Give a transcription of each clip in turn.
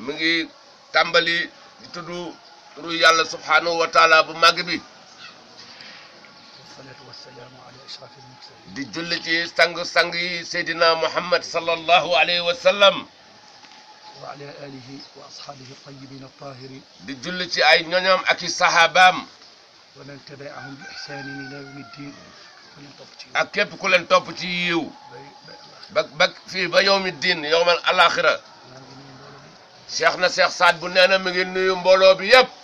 mi ngi tàmbali di tudd turu yàlla subhaanahu wa taala bu màgg bi والصلاة والسلام على أشرف المرسلين di julli ci sang-sang yi seydina muhammad sallallahu alayhi wa sallam وعلى آله وأصحابه الطيبين الطاهرين di julli ci ay ñoñam ak i sahabaam ومن تبعهم بإحسان إلى يوم الدين ومن تبتين ak képp ku leen topp ci yiw ba ba fii ba yowmi diin yowmal alaxira cheikh na cheikh Saad bu nee na mi ngi nuyu mbooloo bi yépp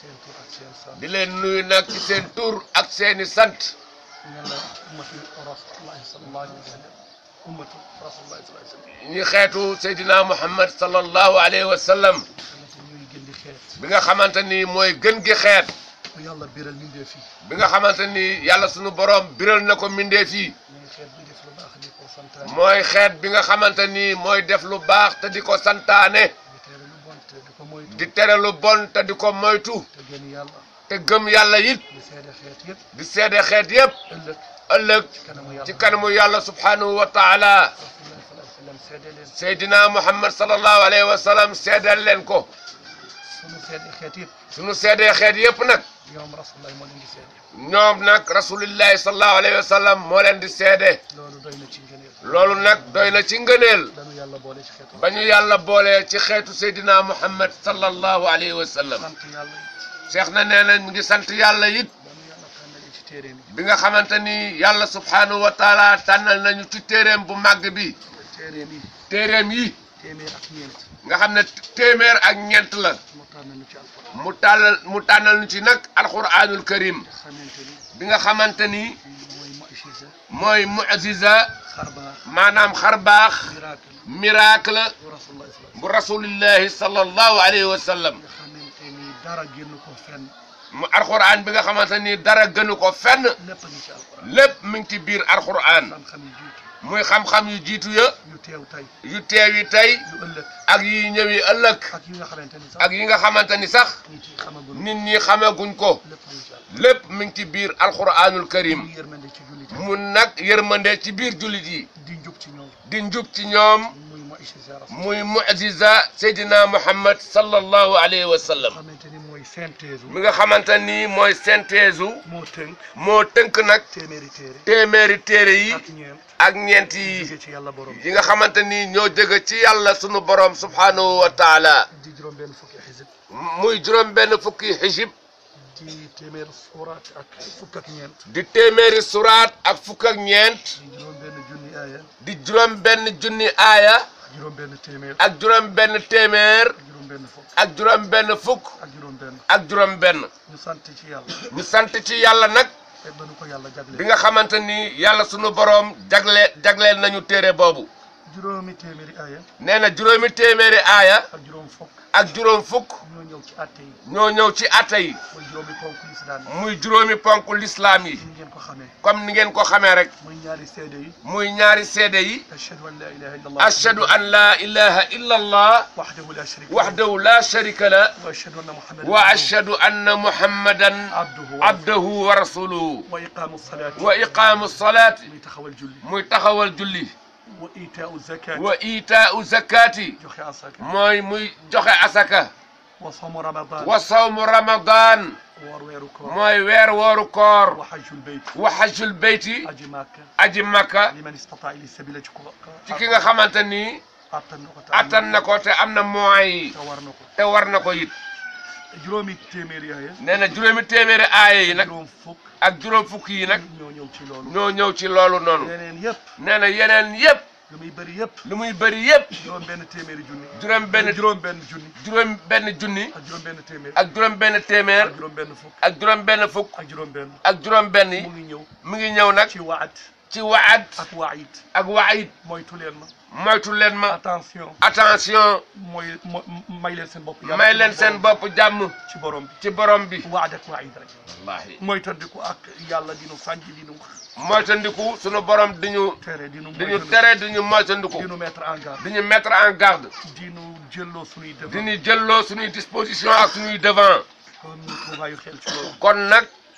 di leen nuyu nag ci seen tur ak seeni sant من أمة رسول الله صلى الله عليه وسلم أمة رسول الله صلى الله عليه وسلم ñi xeetu seydina muhammad sallallahu alayhi wa sallam التي ñuy gën di xeet bi nga xamante ni mooy gën gi xeet bu yàlla biral mindee fii bi nga xamante ni yàlla sunu borom biral na ko mindee fii mooy xeet bi def lu baax di ko santaane mooy xeet bi nga xamante ni mooy def lu baax te di ko santaane di tere lu bon te di ko moytu di tere lu bon te di ko moytu te gën yàlla te gëm yàlla it di seede xeet yëpp di seede xeet yépp ëllëg ëllëg ci kanamu yàlla ci kanamu yàlla subhanahu wa taala rasulullah sallallahu alayhi wa sallam seede leen seydina muhammad sallallahu alayhi wa sallam seedal leen ko sunu seede xeet yëpp sunu seedee xeet yépp nag ñoom rasulullah moo leen di seede ñoom nag rasulillahi sallallahu alayhi wa sallam moo leen di seede loolu doy na ci ngëneel loolu nag doy na ci ngëneel dañu yàlla boole ci xeetu ba ñu yàlla boolee ci xeetu seydina muhammad sallallahu alayhi wa sallam sant yàlla it cheikh na nee na mi ngi sant yàlla it dañu yàlla tànnale ci téere mi bi nga xamante ni yàlla subhanahu wa taala tànnal nañu ci téeréem bu màgg bi téere mi téeréem yi téeméer ak ñeent nga xam ne téeméer ak ñeent la mu tànn ñu ci alquran mu tàllal mu tànnal ñu ci nag alquranul karim te xamante ni bi nga xamante ni mooy mu'jiza mooy mu'jiza xarbaax maanaam xar baax miracle miracle bu rasulullah sallallahu bu rasulillahi sallallahu alayhi wa sallam nga xamante ni dara génn ko fenn mu alquran bi nga xamante ni dara gënu ko fenn lépp a ngi ci alquran lépp mi ngi ci biir alquran xam-xam yi jiitu muy xam-xam yu jiitu ya yu teew tey yu teew yi tey yu ëllëg ak yi ñëwi ëllëg ak yi nga xamante ni sax ak yi nga xamante ni sax nit yi xamagul nit ñi xamaguñ ko lépp a ngi ci alquran lépp mi ngi ci biir alquranul karim muy yërmande ci jullit yi mu nag yërmande ci biir jullit yi di njub ci ñoom di njub ci ñoom muy mu'jiza rasul muy mu'jiza seydina muhammad sallallahu alayhi wa sallam xamante ni mooy synthèse mi nga xamante ni mooy synthèse u moo tënk moo tënk nag téeméeri téere téeméeri téere yi ak ñeent ak ñeent yi jóge ci yàlla borom yi nga xamante ni ñoo jóge ci yàlla sunu borom subhanahu wa taala di juróom benn fukki xisib muy juróom benn fukki xijib di téeméer suuraat ak fukk ak ñeent di téeméeri suraat ak fukk ak ñeent di juróom benn junni aaya di juróom benn junni aaya ak juróom benn téeméer ak juróom benn téeméer ak juróom benn fukk ak juróom benn fukk ak juróom benn ak juróom benn ñu sant ci yàlla ñu sant ci yàlla nag te ba nu ko yàlla bi jagle nga xamante ni yàlla sunu boroom jagle jagleel nañu téere boobu juróomi téeméeri aaya nee na juróomi téeméeri aaya ak juróom fukk ak juróom fukk ñoo ñëw ci àtte yi ñoo ñëw ci atta yi mooy juróomi ponk lislaam yi muy juróomi ponk lislaam yi ni ngeen ko xamee comme ni ngeen ko xamee rek muy ñaari seede yi muy ñaari seede yi ashhadu an la ilaha illa allah ashhadu an la ilaha illa allah wahdahu la sharika lahu wahdahu la sharika la wa ashhadu anna muhammadan wa ashhadu anna muhammadan abduhu abdahu wa rasuluhu wa iqamu salaati wa iqaamu salaati muy taxawal julli muy taxawal julli wa itaau zakati wa itaau zakati joxe asaka mooy muy joxe asaka wa sawmu ramadan wa sawmu ramadan woor weeru koor mooy weer wooru koor wa hajjul bayt wa hajjul beyti aji màkka aji makka liman istata ili sabila ci ko ci ki nga xamante ni attan na ko te attan na ko te am na moyens yi te war na ko te war na ko it juróomi téeméer yaaya nee na juróomi téeméeri aaya yi nag juróom fukk ak juróom fukk yi nag ñoo ñëw ci loolu ñoo ñëw ci loolu noonu yeneen yëpp nee na yeneen yépp lu muy bëri yëpp lu muy bëri yépp juróom benn téeméeri junni juróom benn juróom benn junni juróom benn junni ak juróom benn téeméer ak juróom benn téeméer ak juróom benn fukk ak juróom benn fukk ak juróom benn ak juróom benn yi mu ngi ñëw mu ngi ñëw nag ci waat ci waad ak waayit ak waayit moytu leen ma moytu leen ma attention attention mooy mo may leen seen bopp may leen seen bopp jàmm ci borom bi ci borom bi waad ak waayit rek wallaahi moytandiku ak yàlla dinu sànj dinu moytandiku sunu borom di ñu tere dinu di ñu tere di ñu moytandiku dinu mettre en garde di ñu mettre en garde dinu jëlloo suñuy di devant ñu jëlloo suñuy disposition ak suñuy devant kon ñu ko bàyyi xel ci loolu kon nag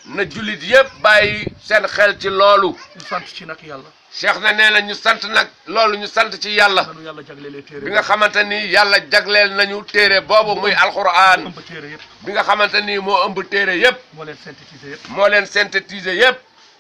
na jullit yépp bàyyi seen xel ci loolu ñu sant ci nag yàlla cheikh na nee na ñu sant nag loolu ñu sant ci yàlla nanu yàlla jaglelee téere bi nga xamante ni yàlla jagleel nañu téere boobu muy alquran ëmb téere yëpp bi nga xamante ni moo ëmb téere yépp moo leen synthétiser yëpp moo leen synthétiser yépp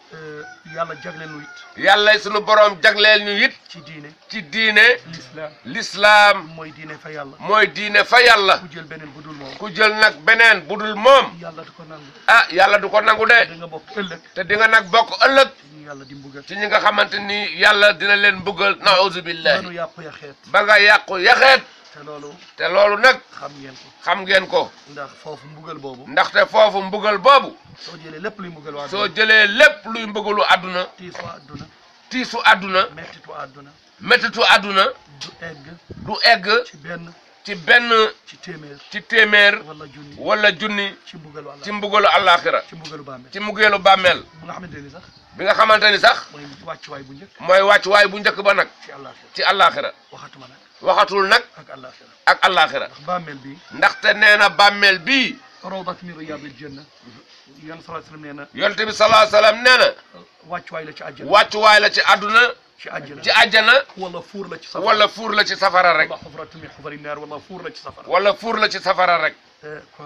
yàlla jagle nu it yàlla sunu boroom jagleel ñu it ci diine ci diine l'islam l'islam mooy diine fa yàlla mooy diine fa yàlla ku jël beneen bu dul moom ku jël nag beneen bu dul moom yàlla du ko nangu ah yàlla du ko nangu de da nga bokk ëllëg te di nga nag bokk ëllëg ci ñu yàlla di mbugal ci ñi nga xamante ni yàlla dina leen buggal nauzu billahi nanu yàpp ya xeet ba nga yàqu yaxeet te loolu te loolu nag xam ngeen ko xam ngeen ko ndax foofu mbugal boobu ndaxte foofu mbugal boobu soo jëlee lépp luy mbugal waa soo jëlee lépp luy mbugalu àdduna tiisu àdduna tiisu àdduna mettitu àdduna méttitu àdduna du egg du egg ci benn ci benn ci téeméer ci téeméer wala junni wala junni ci mbugalu àlla ci mbugalu àllaaxira ci mbugalu bàmmeel ci mbugeelu bàmmeel bu nga xamante ni sax bi nga xamante ni sax mooy wàccuwaay bu njëkk mooy wàccuwaay bu njëkk ba nag ci àllaaxira ci àllaaxira waxatuma nag waxatul nag ak àllaaxira ak àllaaxira ndax bàmmeel bi ndaxte nee na bàmmeel bii rawdat min riyaadil janna yan sallallahu alayhi wasallam nee na yonte bi salaa salaam nee na wàccuwaay la ci àjjana wàccuwaay la ci àdduna ci àjjana ci àjjana wala fuur la ci safara wala fuur la ci safara rek wala xufratu min xufari naar wala fuur la ci safara wala fuur la ci safara rek kon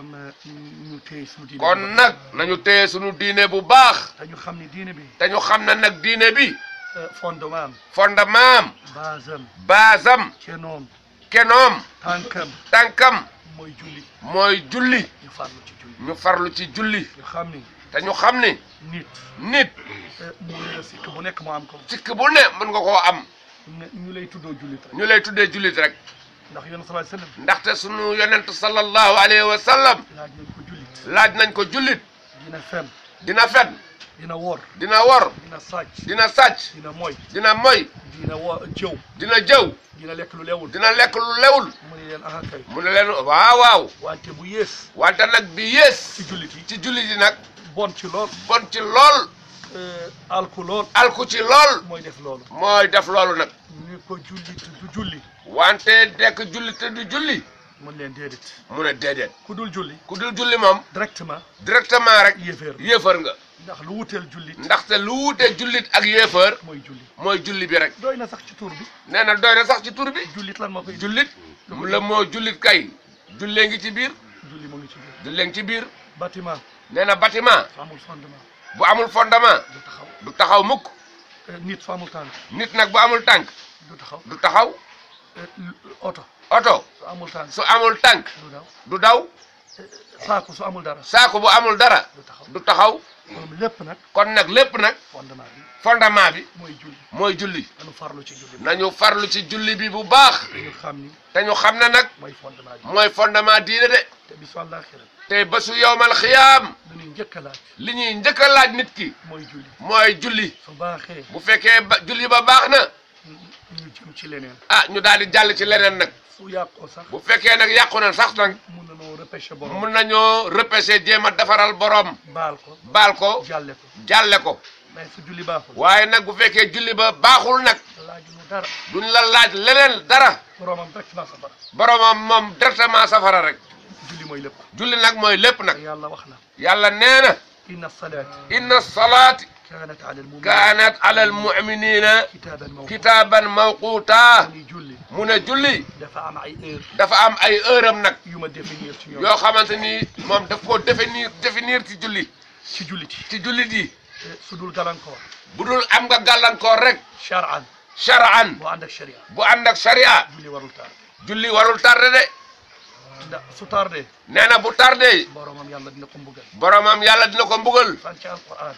ñu téye suñu diine kon nag nañu téye sunu diine bu baax te ñu xam ni diine bi te ñu xam ne nag diine bi fondement am fondement am base am baasam cenoom kenoom tànkam tànkam mooy julli mooy julli ñu farlu ci julli ñu farlu ci julli ñu xam ni te ñu xam ni nit nit mu la sikk bu nekk mu am ko sikk bu ne mën nga koo am ne ñu lay tuddoo jullit rek ñu lay tuddee jullit rek ndax yoon sallallahu alayhi wasallam ndaxte sunu yonent sallallahu alayhi wa sallam laaj nañ ko jullit laaj nañ ko jullit dina fen dina fen dina wor dina wor dina sàcc dina sàcc dina moy dina moy dina wo jëw dina jëw dina lekk lu lewul dina lekk lu lewul mu ni leen aha kay mu ne leen waaw waaw wante bu yées wante nag bi yées ci jullit yi ci jullit yi nag bon ci lool bon ci lool alku lool alku ci lool mooy def loolu mooy def loolu nag ñu ko jullit du julli wante dekk julli te du julli mën leen déedéet mu ne déedéet ku dul julli ku dul julli moom directement directement rek yéeféer yéefar nga ndax lu wuteel jullit ndaxte lu wuute jullit ak yéefar mooy julli mooy julli bi rek doy na sax ci tur bi nee na doy na sax ci tur bi jullit lan moo koy jullit mu la moo jullit kay jullee ngi ci biir julli mu ngi ci biir jullee ngi ci biir bâtiment nee na bâtiment su amul fondement bu amul fondement du taxaw du taxaw mukk nit su amul tànk nit nag bu amul tànk du taxaw du taxaw oto oto su amul tànk su amul tànk du daw du daw saako su amul dara saako bu amul dara du taxaw du taxaw moom lépp nag kon nag lépp nag fondement bi fondement bi mooy julli mooy julli dañu farlu ci julli nañu farlu ci julli bi bu baax dañu xam ni te ñu xam ne nag mooy fondement bi mooy fondement diine de te bisu àllaaxira te ba su yowmal xiyaam dañuy njëkk a laaj li ñuy njëkk a laaj nit ki mooy julli mooy julli su baaxee bu fekkee ba julli ba baax na ñu jëm ci leneen ah ñu daal di jàll ci leneen nag su yàqoo sax bu fekkee nag yàqu na sax nag mun na noo repêché borom mun nañoo repêché jéem a defaral borom baal ko baal ko jàlle ko jàlle ko mais su julli baaxul waaye nag bu fekkee julli ba baaxul nag laaj lu dara duñ la laaj leneen dara boromam directement safara boromam moom directement safara rek julli mooy lépp julli nag mooy lépp nag yàlla wax na yàlla nee na inna salaati inna salaati kaanat ala almu'minin kaanat ala almuminina kitaaban mawquuta kitaaban mawquuta ni julli mu ne julli dafa am ay heure dafa am ay heure am nag yu ma définir ci ñoom yoo xamante ni moom daf ko définir définir ci julli ci jullit yi ci jullit yi su dul gàllankoor bu dul am nga gàllankoor rek charan shar'an boo ànd ak sharia bu ànd ak sharia julli warul tardé julli warul tardé de ndax su tardé nee na bu tardé boromam yàlla dina ko mbugal boromam yàlla dina ko mbugal fan ci alquran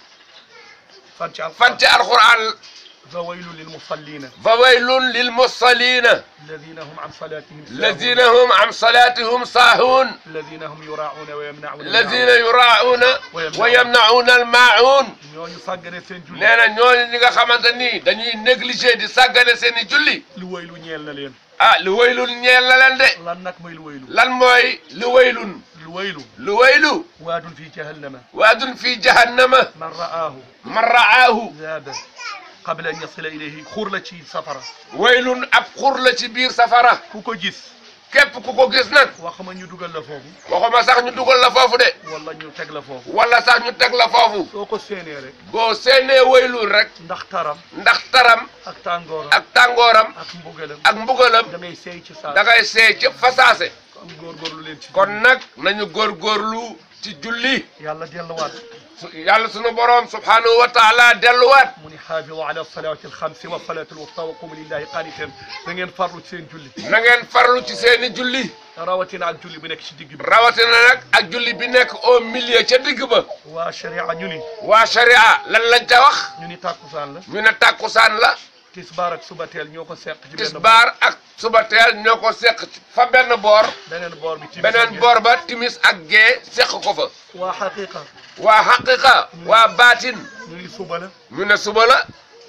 fan ci alquran fan ci alquran fa waylu lil musallina fa waylun lil musallina alladina hum an salatihim الذين هم عن صلاتهم ساهون alladina hum yurauna wa yamnauna الذين يراعون ويمنعون الماعون ñooñu sàggane seen julli nee na ñooñu ñi nga xamante ni dañuy négligé di sàggane seen i julli lu waylu ñeel na leen ah lu waylun ñeel na leen de lan nag mooy lu waylu lan mooy lu waylun lu waylu lu waylu waadun fi jahannama waadun fi jahannama man ra'aahu man ra'aahu zaaba qabla an yasila ilayhi xuur la ci safara waylun ab xur la ci biir safara ku ko gis képp ku ko gis nag waxuma ñu dugal la foofu waxuma sax ñu dugal la foofu de wala ñu teg la foofu wala sax ñu teg la foofu soo ko séenee rek boo seenee waylul rek ndax taram ndax taram ak tàngooram ak tàngooram ak mbugalam ak mbugalam da ngay seey ci saa da ngay seey ci fasaase kon góorgóorlu leen ci kon nag nañu góorgóorlu ci julli yàlla delluwaat su yàlla sunu boroom subhanahu wa taala delluwaat mu ni xaafidu ala salawaati alxamsi wa salaati alwusta wa qumu lillahi qaaniteen da ngeen farlu ci seen julli na ngeen farlu ci seeni julli rawatina ak julli bi nekk ci digg bi rawatina nag ak julli bi nekk au milieu ca digg ba waa sharia ñu ni waa sharia lan lañ ca wax ñu ni tàkkusaan la ñu ne tàkkusaan la tisbaar ak subateel ñoo ko seq ci benn tisbaar ak suba teel ñoo ko seq fa benn boor beneen boor bi timis beneen boor ba timis ak gee seq ko fa waa xaqiqa waa xaqiqa waa baatin ñu ni suba la ñu ne suba la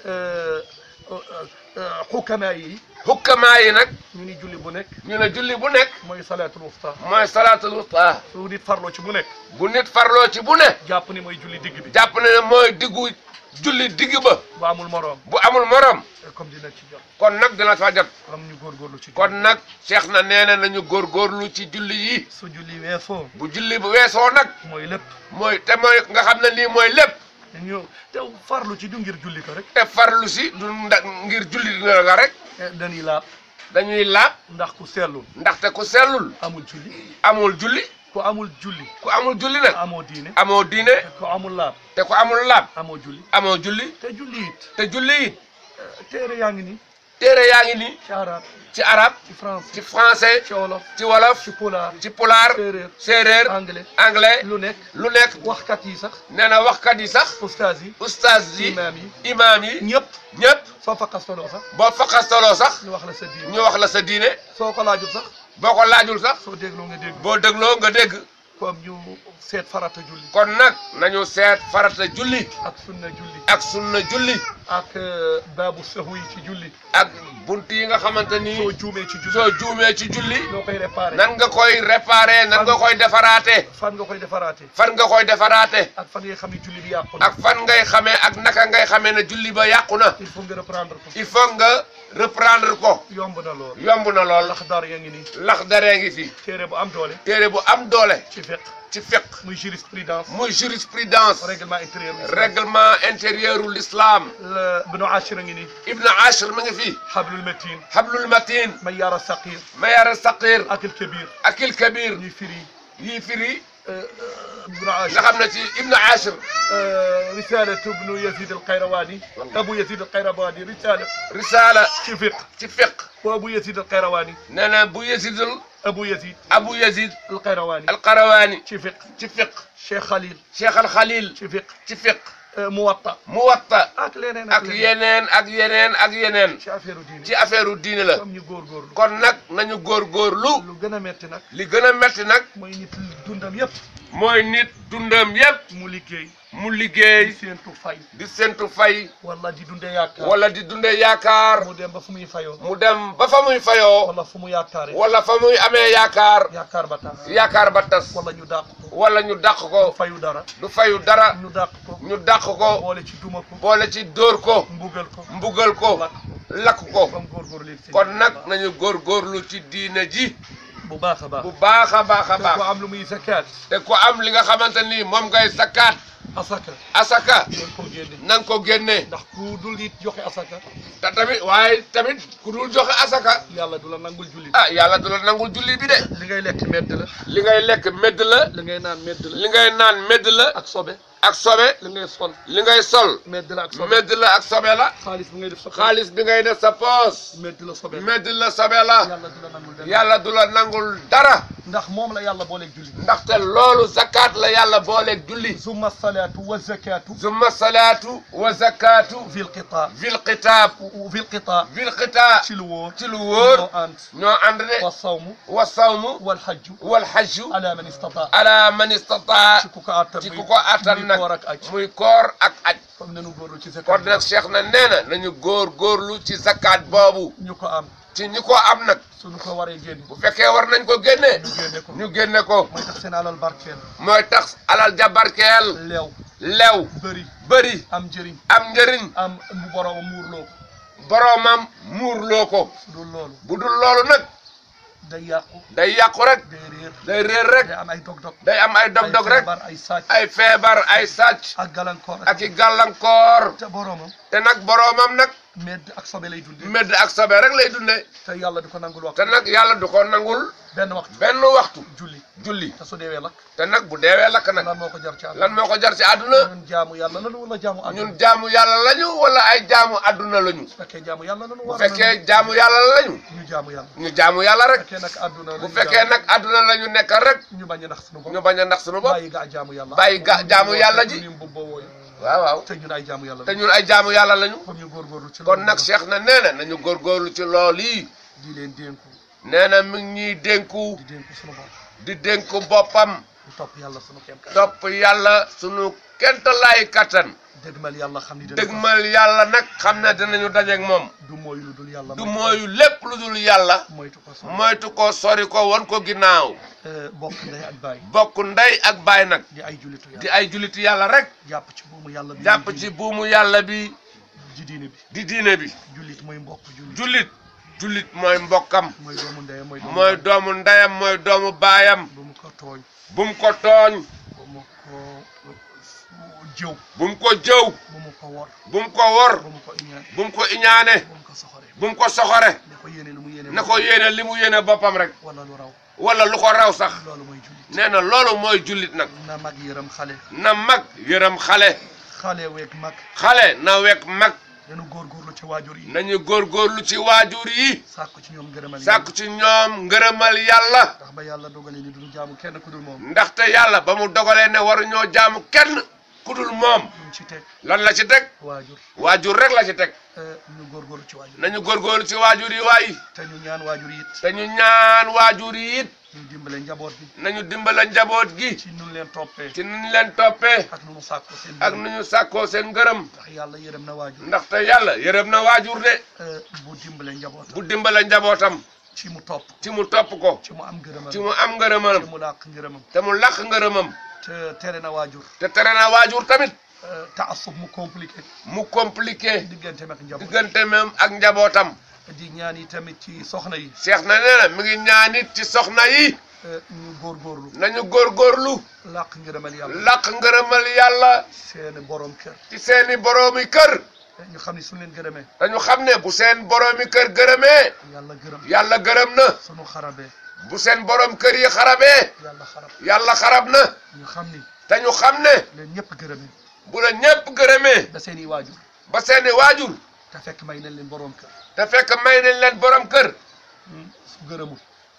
xukamaa yi hukkamaa yi nag ñu ni julli bu nekk ñu ne julli bu nekk mooy salaatul wusta mooy salaatul wusta su nit farloo ci bu nekk bu nit farloo ci bu ne jàpp ni mooy julli digg bi jàpp na ne mooy diggu julli digg ba bu amul moroom bu amul morom comme dina ci jot kon nag dina fa jot am ñu góorgóorlu ci kon nag cheikh na nee na nañu góorgóorlu ci julli yi su julli weesoo bu julli bu weesoo nag mooy lépp mooy te mooy nga xam ne lii mooy lépp ñu te farlu ci du ngir julli ko rek te farlu si du nda ngir julli dina nga rek dañuy laab dañuy laab ndax ku sellul ndaxte ku sellul amul julli amul julli ku amul julli ku amul julli nag amoo diine amoo diine ku amul laab te ku amul laab amoo julli amoo julli te julli it te julli it téere yaa ngi nii téere yaa ngi nii ci arab ci arab ci français ci français ci wolof ci wolof ci pulaar ci pulaar séeréer séeréer anglais anglais lu nekk lu nekk waxkat yi sax nee na waxkat yi sax ustaas yi ustaas yi imaam yi imaam yi ñëpp ñëpp soo fa kastaloo sax boo faqastaloo sax ñu wax la sa diine ñu wax la sa diine soo ko laajul sax boo ko laajul sax soo dégloo nga dégg boo dégloo nga dégg comme ñu seet farata julli kon nag nañu seet farata julli ak sunna julli ak sunna julli ak baabu sahu yi ci julli ak bunt yi nga xamante ni soo juumee ci julli soo juumee ci julli noo koy réparé nan nga koy réparer nan nga koy defaraate fan nga koy defaraate fan nga koy defaraate ak fan ngay xam ne julli bi yàqu na ak fan ngay xamee ak naka ngay xamee ne julli ba yàqu na il faut nga reprendre ko il faut nga reprendre ko yomb na lool yomb na lool ndax daar yaa ngi nii lax daree ngi fi téere bu am doole téere bu am doole ci fiqh ci fiqh muy jurisprudence muy jurisprudence règlement intérieur bi règlement intérieur u l'islam la Ibnu Ashir a ngi nii ibn ashir mi ngi fi hablul matin hablul matin mayyaar saqir mayar saqir ak il kabir akil kabir ñuy firi yii firi Ibnu nga Ashir xam ne ci ibn ashir risalatu ibnu Yazid al Qayrawani Abu Yazid al Qayrawani risala risala ci fiqh ci fiqh bu Abu Yazid al Qayrawani nee na bu yazidul Abu Yazid abu yazid al Qayrawani alqarawani ci fiqh ci fiqh Cheikh Khalil cheikh al khalil ci fiqh ci fiqh Muwatta muwatta ak leneen ak leneen yeneen ak yeneen ak yeneen ci affaire diine ci affaire u diine la comme ñu góorgóorlu kon nag nañu góorgóorlu lu gën a metti nag li gën a metti nag mooy nit dundam yépp mooy nit dundam yépp mu liggéey mu di liggéey séentu fay di sentu fay wala di dundee yaakaar wala di dunde yaakaar mu dem ba fu muy fayoo mu dem ba fa muy fayoo wala fu mu yaakaaree wala fa muy amee yaakaar yaakaar ba tax yaakaar ba tas wala ñu dàq ko wala ñu dàq ko fayu dara du fayu dara ñu dàq ko ñu dàq ko boole ci duma ko boole ci dóor ko mbugal ko mbugal ko lakk ko lakk ko comme góorgóorlu léegi si kon nag nañu góorgóorlu ci diine ji bu baax a baax bu baax a baax a te ko baax am lu muy zakaat te ko am li nga xamante ni moom ngay sakkaat asaka asaka doon ko génne nang ko génnee ndax ku dul nit joxe asaka te tamit waaye tamit ku dul joxe asaka yàlla du la nangul julli ah yàlla du la nangul julli bi de li ngay lekk medd la li ngay lekk medd la li ngay naan medd la li ngay naan medd la ak sobe ak sobe li ngay sol li ngay sol medd la ak sobe medd la ak sobe la xaalis bu ngay def sa xaalis bi ngay def sa poos medd la sobe medd la sobe la yàlla du la nangul dara yàlla du la nangul dara ndax moom la yàlla booleeg julli ndaxte loolu zakat la yàlla booleeg julli summa salaatu wa zakatu summa salaatu wa zakatu fi lqitaa fil xitaab fi lqitaa fil xitaa ci lu wóor ci lu wóor ñoo ànd ñoo ànd de wa sawmu wa sawmu wal hajju wal hajju ala man istataa ala man istataa ci ku ko attan ci muy- ku ko attan muy nag koor ak aj muy koor ak aj comme nanu góorlu ci zakat kon nag cheikh na nee na nañu góor góorlu ci zakat boobu ñu ko am ci ñi ko am nag suñu ko waree génn bu fekkee war nañ ko génnee ñu génne ko ñu génne ko mooy tax seen alal barkeel mooy tax alal jabarkeel leew lew bëri bëri am njëriñ am njëriñ am mu borom muurloo ko boroomam muurloo ko su dul loolu bu dul loolu nag day yàqu day yàqu rek day réer day réer rek day am ay dog-dog day am ay dog-dog rek feebar ay sàcc ay feebar ay sàcc ak gàllankoor ak i gàllankoor te boroomam te nag boroomam nag medd ak sobe lay dundee medd ak sobe rek lay dundee te yàlla di ko nangul wax te nag yàlla du ko nangul benn waxtu benn waxtu julli julli te su deewee lakk te nag bu deewee lakk nag lan moo ko jar ci àdduna lan moo ko jar ci àdduna ñun jaamu yàlla lanu wala jaamu àdduna ñun jaamu yàlla lañu wala ay jaamu àdduna lañu bu fekkee jaamu yàlla lanu bu war fekkee jaamu yàlla lañu ñu jaamu yàlla ñu jaamu yàlla bu rek fekkee nag àdduna bu lañu fekkee jaamu, nag àdduna la ñu nekk rek ñu bañ a nax suñu bopp ñu bañ a nax suñu bopp bàyyi gaa jaamu yàlla bàyyi ga jaamu yàlla ji ñu mbubboo wooyu waaw waaw te ñun ay jaamu yàlla te ñun ay jaamu yàlla lañu comme ñu góorgóorlu ci kon loolu nag Cheikh na nee na nañu góorgóorlu ci lool yi di leen dénku nee na mi ngi ñuy dénku di dénku suñu bopp di dénku boppam di topp yàlla suñu kem kat topp yàlla sunu kentalaay kattan dëgmal yàlla xam ni dina dëgmal yàlla nag xam ne dinañu dajeek moom du mooy lu dul yàlla du mooyu lépp lu dul yàlla moytu ko so moytu ko sori ko won ko ginnaaw bokk ndey ak baay bokk ndey ak baay nag di ay jullitu di yàlla ay julliti yàlla rek jàpp ci buumu yàlla bi jàpp ci buumu yàlla bi ji diine bi di diine bi jullit mooy mbokk jullit jullit jullit mooy mbokkam mooy doomu ndeyam mooy doomu mooy baayam. doomu ndeyam mooy doomu baayam bu mu ko tooñ bu mu ko tooñ bu mu ko jëw bu mu ko jëw bu mu ko wor bu mu ko wor bu mu ko iñaan bu mu ko iñaane bu mu ko soxore bu mu ko soxore ne ko yéene lu mu yéene na ko yéene li mu yéene boppam rek wala lu raw wala lu ko raw sax loolu mooy jullit nee na loolu mooy jullit nag na mag yërëm xale na mag yërëm xale xale weeg mag xale na wekk mag dañu góorgóorlu ci waajur yi nañu góorgóorlu ci waajur yi sàkku ci ñoom ngërëmal sàkku ci ñoom ngërëmal yàlla ndax ba yàlla dogalee ni duñu jaamu kenn ku dul moom ndaxte yàlla ba mu dogalee ne waruñoo jaamu kenn ku dul moom luñ ci teg lan la ci teg waajur waajur rek la ci teg eh, ñu góorgóorlu ci waajur nañu góorgóorlu ci waajur yi waay te ñu ñaan waajur yi it te ñu ñaan waajur yi it ñu dimbale njaboot bi nañu dimbala njaboot gi ci nun leen toppee ci nuñ leen toppee ak nu mu sàkku seen ak ngërëm. nu ñu sàkkoo seen ngërëm ndax yàlla yërëm na waajur ndaxte yàlla yërëm na waajur de eh, bu dimbale njaboot bu dimbala njabootam ci mu topp ci mu topp ko ci mu am ngërëmam ci mu am ci ngërëmam mu làq ngërëmam te mu làq ngërëmam te tere na waajur te tere na waajur tamit eh, taasub mu compliqué mu compliqué diggante ak njaboot diggante même ak njabootam di ñaan yi tamit ci soxna yi Cheikh na nee na mi ngi ñaanit ci soxna yi eh, ñu góorgóorlu nañu góorgóorlu làq ngërëmal yàlla làq ngërëmal yàlla seeni borom kër ci seeni boroomi kër ñu xam ni suñu leen gërëmee dañu xam ne bu seen boroomi kër gërëmee yàlla gërëm yàlla gërëm na suñu xarabee bu seen borom kër yi xarabee yàlla xarab yàlla xarab na ñu xam ni te ñu xam ne leen ñëpp gërëmee bu la ñépp gërëmee da seeni waajur ba seeni waajur te fekk may nañ leen borom kër te fekk may nañ leen borom kër su gërëmul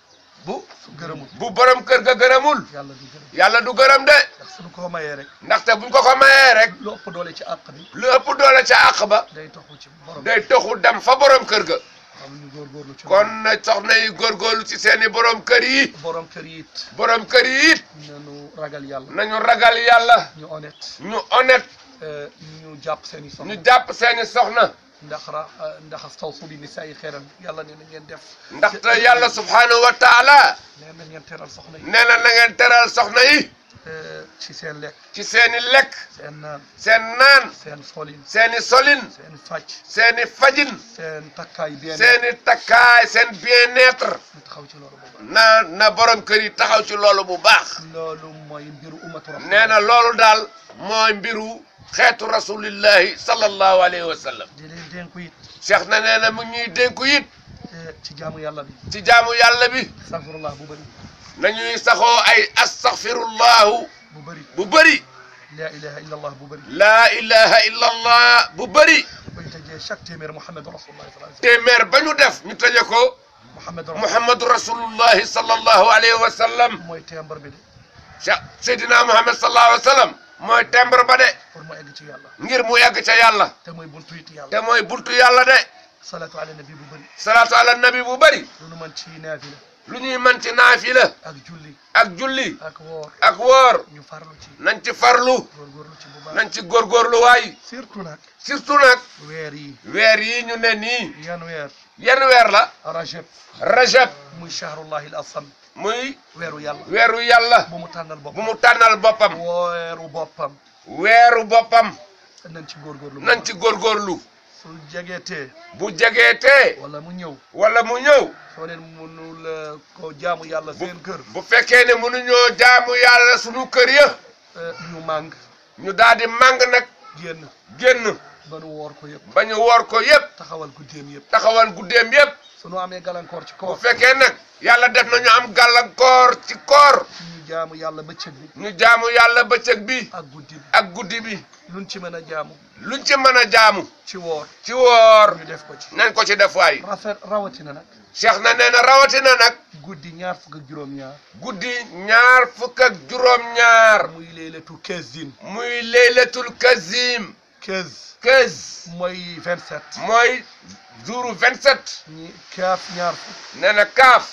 bu su gërëmul bu borom kër ga gërëmul yàlla du gërëm yàlla du gërëm de ndax suñu ko mayee rek ndaxte buñ ko ko mayee rek lu ëpp doole ci àq bi lu ëpp doole ca àq ba day toxu ci borom day toxu dem fa borom kër ga xam ñu góorgóorlu ci kon na soxna yi góorgóorlu ci seeni borom kër yi borom kër yi it borom kër yi it nañu ragal yàlla nañu ragal yàlla ñu honnête ñu honnête euh, ñu jàpp seeni soxna ñu jàpp seeni soxna ndax ra ndax stawsu bi nisaa yi xeeran yàlla nee na ngeen def ndaxte yàlla subhanahu wa taala nee na ngeen teral soxna yi nee na na ngeen teral soxna yi euh, ci seen lekk ci seeni lekk seen naan seen naan seen solin seeni solin seen fàcc seeni fajin seen takkaay bien seeni takkaay seen bien-être ñu taxaw ci loolu boobu na na borom kër yi taxaw ci loolu bu baax loolu mooy mbiru ummatu rasul nee na loolu daal mooy mbiru xeetu rasulillahi sallallahu alayhi wa sallam di leen dénku it cheikh na nee na mu ñuy dénku it eh, ci jaamu yàlla bi ci jaamu yàlla bi astaghfirullah bu bëri nañuy saxoo ay astaghfirullahu bu bëri bu bëri la ilaha illa allah bu bëri laa ilaha illa allah bu bëri bañ tëjee chaque téeméer muhammadu rasulullah sallallahu alayhi téeméer ba ñu def ñu tëje ko wasallam muhammadu rasul muhammadu rasulullahi sallallahu alayhi wa sallam mooy téembar bi de cheikh seydina muhammad sallallahu alayhi wa sallam mooy tembre ba de pour mu egg ci yàlla ngir mu yàgg ca yàlla te mooy buntu it te yàlla mooy buntu yàlla de salatu ala nabi bu bëri salaatu ala nabi bu bëri lu nu mën ci naafila lu ñuy mën ci naafila ak julli ak julli ak woor ak woor ñu farlu ci nañ ci farlu góorgóorlu ci bu baax nañ ci góorgóorlu waay surtout nag surtout nag weer yi weer yi ñu ne nii yan weer yenn weer la rajab rajab muy shahrullahi al asam muy weeru yàlla weeru yàlla bu mu tànnal bu boppam mu tànnal boppam weeru boppam weeru boppam nañ ci góorgóorlu bu nañ baax. ci góorgóorlu su jegeetee bu jegeetee wala mu ñëw wala mu ñëw soo leen mënul eh, ko jaamu yàlla bu seen kër bu fekkee ne mënuñoo jaamu yàlla sunu kër ya eh, ñu màng ñu daal di màng nag génn génn ba nu woor ko yëpp ba ñu woor ko yépp taxawal guddeem yëpp taxawal guddeem yépp su nu amee gàllankoor ci bu koor fekkee nag yàlla def na ñu am gàllankoor ci koor ñu jaamu yàlla bëccëg bi ñu jaamu yàlla bëccëg bi ak guddi bi ak guddi bi luñ ci mën a jaamu luñ ci mën a jaamu ci woor ci woor ñu def ko ci nañ ko ci def waay rafet rawatina nag cheikh na nee na rawatina nag guddi ñaar fukk ak juróom-ñaar guddi ñaar fukk ak juróom-ñaar muy leylatu quinze muy laylatul kazim quinze quinze mooy vingt sept mooy jouru 27 ñi kaaf ñaar fukk nee na kaaf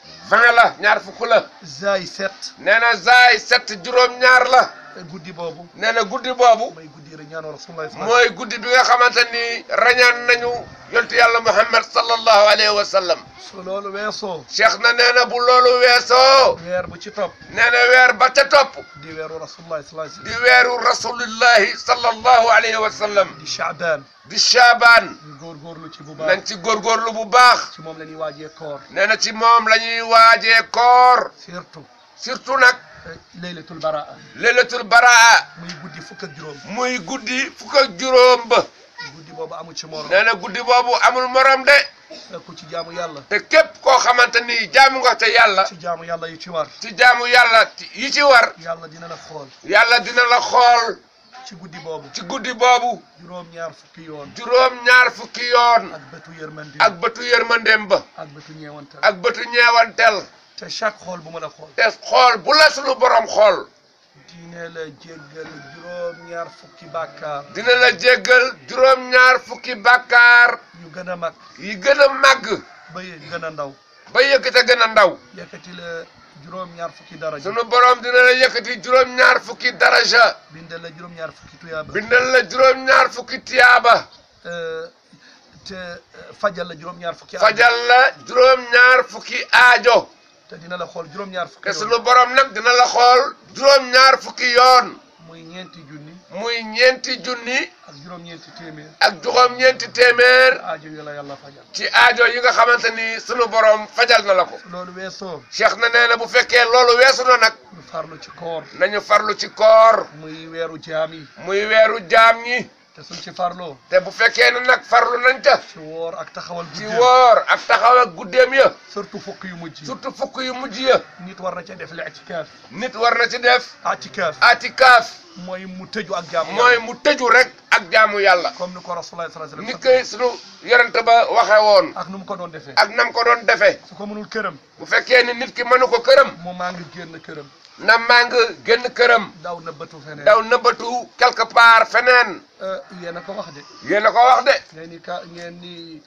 20 la ñaar fukk la zaay sept nee na zaay sept juróom-ñaar la guddi boobu nee na guddi boobu mooy guddi rek ñaanoo rasulullah mooy guddi bi nga xamante ni rañaan nañu yontu yàlla muhammad sallallahu alayhi wa sallam su loolu weesoo cheikh na nee na bu loolu weesoo weer bu ci topp nee na weer ba ca topp di weeru rasulullah sallallahu alayhi di wasallam weeru rasulillahi sallallahu alayhi wa sallam di chaabaan di shaabaan ñu góorgóorlu ci bu nañ baax ci góorgóorlu bu baax ci moom la ñuy waajee koor nee na ci moom la ñuy waajee koor surtout surtout nag eh, laylatul baraa leylatul baraa muy guddi fukk ak juróom muy guddi fukk ak juróom ba guddi boobu amu ci morom nee na guddi boobu amul morom de ku ci jaamu yàlla te képp koo xamante ni jaamu nga te yàlla ci jaamu yàlla yu ci war ci jaamu yàlla yi ci war yàlla dina la xool yàlla dina la xool ci guddi boobu ci guddi boobu juróom-ñaar fukki yoon juróom ñaar fukki yoon ak bëtu yërmande ak bëtu yërmandeem ba ak bëtu ñeewantal ak bëtu ñeewantel te chaque xool bu ma la xool te xool bu la sunu borom xool diine la jéggal juróom-ñaar fukki bàkkaar dina la jéggal juróom ñaar fukki bàkkaar yu gën a mag yi gën a màgg ba yi gën a ndaw ba yëkkate gën a ndaw yëkkati la juróom-ñaar fukki daraja sunu borom dina la yëkkati juróom ñaar fukki daraja bindal la juróom-ñaar fukki tuyaaba bindal la juróom ñaar fukki tiyaaba Euh, te euh, fajal la juróom-ñaar fukki aajo. fajal la juróom ñaar fukki aajo te dina la xool juróom-ñaar fukki te yoon. sunu borom nag dina la xool juróom ñaar fukki yoon muy ñeenti junni muy ñeenti junni ak juróom-ñeenti téeméer ak juróom ñeenti téeméer aajo yi la yàlla fajal ci aajo yi nga xamante ni sunu borom fajal na la ko loolu weesoo cheikh na nee na bu fekkee loolu weesu na nag ñu farlu ci koor nañu farlu ci koor muy weeru jaam yi muy weeru jaam ñi te suñ ci farloo te bu fekkee ne nag farlu nañ ca ci woor ak taxawal ci guddeem woor ak taxaw ak guddeem ya surtout fukk yu mujj yi surtout fukk yu mujj ya nit war na ca def li itikaaf nit war na ci def itikaaf atikaaf mooy mu tëju ak jaamu mooy yàlla mu tëju rek ak jaamu yàlla comme ni ko rasulullah sallallahu alayhi ni wasallam koy sunu yorante ba waxe woon ak nu mu ko doon defee ak nam ko doon defee su ko mënul këram bu fekkee ni nit ki mënu ko këram mu maa ngi génn këram na màng génn këram daw na bëtu feneen daw nëbbatu quelque part feneen yéen a ko wax de yéen a ko wax de ngeen ni ka ngeen ni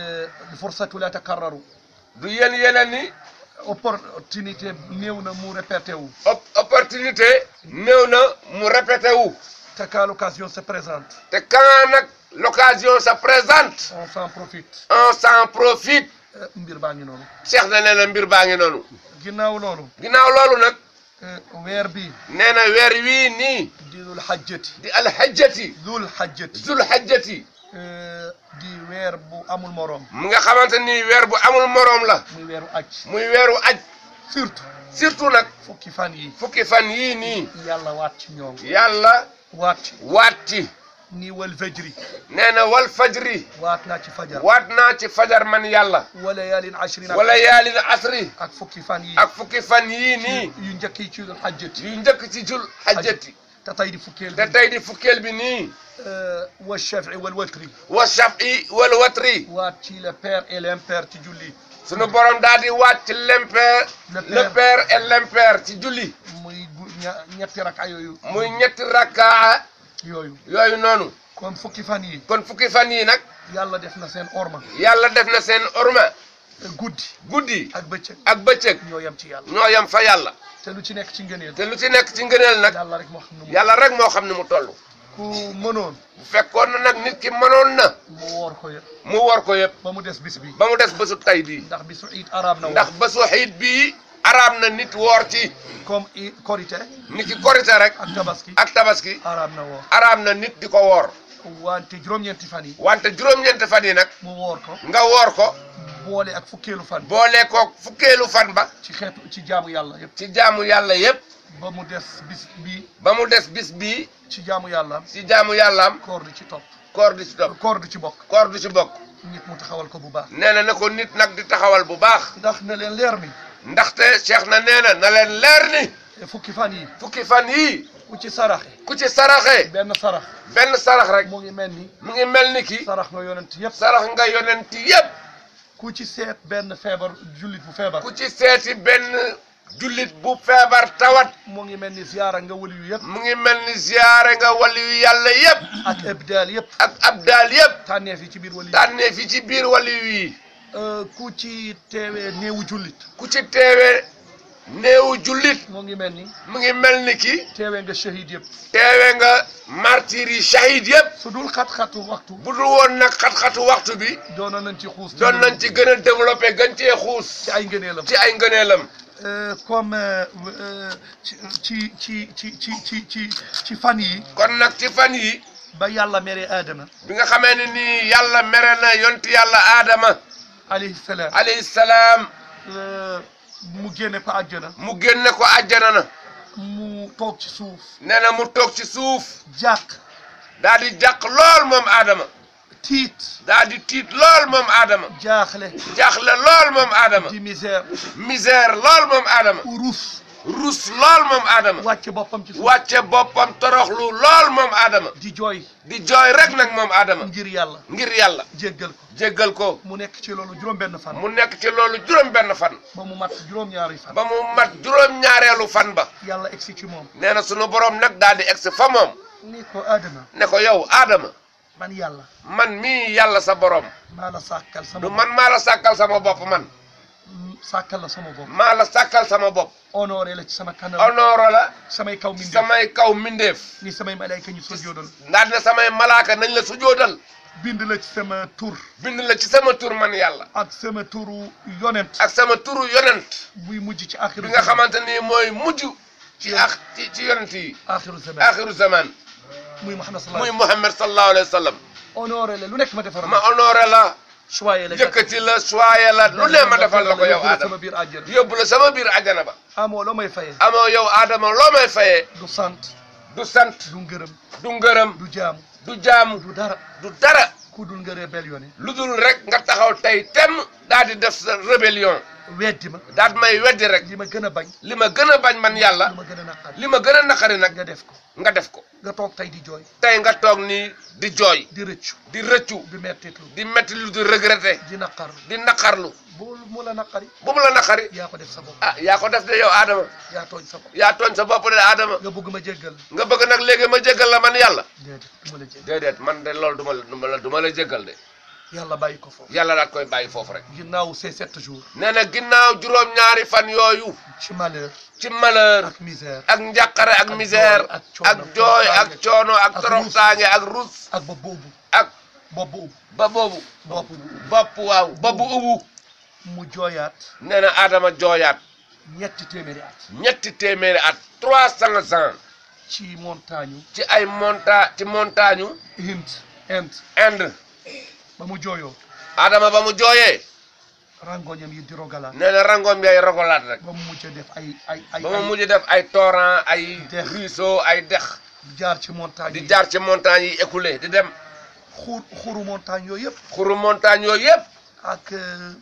fursatu la takarraru du yéen yeneen ni opportunité néew na mu répété wu op- opportunité néew na mu répété wu te quand l'occasion se présente te quand nag l'occasion se présente on s'en profite on s'en profite Euh, mbir baa ngi noonu Cheikh na nee na mbir baa ngi noonu ginnaaw loolu ginnaaw loolu nag euh, weer bi nee na weer wii nii di dul xajjati di alhajjati dul xajjati zul hajjati euh, di weer bu amul morom mu nga xamante ni weer bu amul moroom la muy weeru aj muy weeru aj surtout surtout nag fukki fan yi fukki fan yii nii yàlla waat ci ñoom yàlla waat ci waat ci ni wal fajri nee na wal fajri waat naa ci fajar waat naa ci fajar man yàlla wala yaalin ashrin wala yaalin asri ak fukki fan yi ak fukki fan yii nii yu njëkk yi ci dul xajjati yu njëkk ci jul hajjati te tey di fukkeel te bi tey di fukkeel bi nii wa shafi wal watri wa shafi wal watri waat ci le père et l'impère ci julli sunu borom daal di waat ci l'impair Le le père et l'impair ci julli muy gu ña- ñetti raka yooyu muy ñetti rakkaa yooyu yooyu noonu kon fukki fan yi kon fukki fan yii nag yàlla def na seen orma yàlla def na seen orma guddi guddi ak bëccëg ak bëccëg ñoo yem ci yàlla ñoo yem fa yàlla te lu ci nekk ci ngëneel te lu ci nekk ci ngëneel nag yàlla rek moo xam ne mu yàlla rek moo xam ne mu toll ku mënoon bu fekkoon na nag nit ki mënoon na mu woor ko yëpp mu war ko yëpp ba mu des bis bi ba mu des bésu tay bii ndax bisu iid arab na ndax woor bésu xiit bii araam na nit woor ci comme i korité nit ki korite rek ak tabaski ak tabaski arab na woor araam na nit di ko woor wante juróom-ñeenti fan yi wante juróom-ñeenti fan yi nag mu woor ko nga woor ko boole ak fukkeelu fan boole ko fukkeelu fan ba ci xeetu ci jaamu yàlla yëpp ci jaamu yàlla yépp ba mu des bis bii ba mu des bis bii ci jaamu yàlla ci jaamu yàllaam koor di ci topp koor di ci topp koor di ci bokk koor du ci bokk nit mu taxawal ko bu baax nee na na ko nit nag di taxawal bu baax ndax na leen leer ni ndaxte Cheikh na nee na na leen leer ni fukki fan yi fukki fan yii ku ci saraxe ku ci saraxee benn sarax benn sarax rek mu ngi mel ni mu ngi mel ni ki sarax nga yonent yëpp sarax nga yonenti yépp ku ci seet benn feebar jullit bu feebar ku ci seeti benn jullit bu feebar tawat mu ngi mel ni ziyaara nga wali yu yëpp mu ngi mel ni ziyaare nga waliyu yàlla yépp ak ebdaal yëpp ak abdaal yépp tànneef yi ci biir wali yi tànnee fi ci biir waliyu yi Euh, ku ci teewee néewu jullit ku ci teewe néewu jullit mu ngi mel ni mu ngi mel ni ki teewee nga shahid yëpp teewe nga martyr yi shahid yépp su dul xat-xatu waxtu bu dul woon nag xat-xatu waxtu bi doonoon nañ ci xuus doon nañ ci gën a développé gën cee xuus ci ay ngëneelam ci ay ngëneelam Euh, comme euh, euh, ci ci ci ci ci ci ci ci fan yi kon nag ci fan yi ba yàlla mere aadama bi nga xamee ne nii yàlla mere na yonti yàlla aadama alayhi salaam alayhi salaam Euh, mu génne ko àjjana mu génne ko àjjana na mu toog ci suuf nee na mu toog ci suuf jàq daa di jàq lool moom aadama tiit daa di tiit lool moom aadama jaaxle jaaxle lool moom aadama di misère misère lool moom aadama rus rus lool moom aadama wàcce boppam ci suuf wàcce boppam toroxlu lool moom aadama di jooy di jooy rek nag moom aadama ngir yàlla ngir yàlla jéggal ko jéggal ko mu nekk ci loolu juróom benn fan mu nekk ci loolu juróom benn fan ba mu mat juróom-ñaari fan ba mu mat juróom ñaareelu fan ba yàlla egsi ci moom nee na sunu borom nag daal di egsi fa moom ni ko aadama ne ko yow aadama man yàlla man mii yàlla sa borom maa la sàkkal sama du man maa la sàkkal sama bopp man bopp sàkkal la sama bopp maa la sàkkal sama bopp honoré la ci sama kanam honoro la samay kaw min samay kaw mindeef ni samay malayka ñu sujjóotal ndax ne samay malaaka nañ la sujjóotal bind la ci sama tur bind la ci sama tur man yàlla ak sama turu yonent ak sama turu yonent buy mujj ci axiru bi nga xamante ni mooy mujj ci ak ci ci yonent yi axiru zaman axiru zaman muy Muhammad sallallahu muy alayhi Muhammad sallallahu alayhi wa sallam honoré la lu nekk ma defar ma honoré la choyé la yëkkati la soye la lu ne ma defal la ko yow yóbbu la sama Adama biir àjjana yóbbu la sama biir àjjana ba amoo loo may fayee amoo yow Adama loo may fayee du sant du sant du ngërëm du ngërëm du jaamu du jaamu du dara du dara ku dul nga rébellion lu dul rek nga taxaw tey tem daal di def sa rébellion weddi ma daal di may weddi rek li ma gën a bañ li ma gën a bañ man yàlla li ma gën a naqari li ma gën a naqari nag nga def ko nga def ko nga toog tey di jooy tey nga toog nii di jooy di rëccu di rëccu di mettitlu di metti lu di regretter di naqarlu di naqarlu bu mu la naqari bu mu la naqari yaa ko def sa bopp ah yaa ko def de yow Adama yaa tooñ sa bopp yaa tooñ sa bopp de Adama nga bëgg ma jéggal nga bëgg nag léegi ma jéggal la man yàlla déedéet du ma la jéggal déedéet man de loolu du ma la du ma la du ma la jéggal de yàlla bàyyi ko foofu yàlla daat koy bàyyi foofu rek ginnaaw ces sept jours nee na ginnaaw juróom-ñaari fan yooyu ci malheur ci malheur ak misère ak njàqare ak Ak misère jooy, ak ak coono, jooy ak toroxtaange, coono ak ak toroxtaange ak rus ak bopp boobu ak bopp boobu ba boobu bopp bopp waaw bopp bu ubu mu jooyaat nee na Adama jooyaat ñetti téeméeri at ñetti téeméeri at trois cent ans ci montagne ci ay monta ci montagne Hind Inde Inde ba mu jooyoo Adama ba mu jooyee rangoñam yi di rogalaat nee na rangoom yay rogolaat rek ba mu mujj def ay ay ay ba mu ay mujj def ay torrent ay Dex. ruisseau ay dex jaar ci montagne di yi jaar ci montagne yi écoulé di dem xur xuru montagne yooyu yëpp xuru montagne yooyu yëpp ak euh,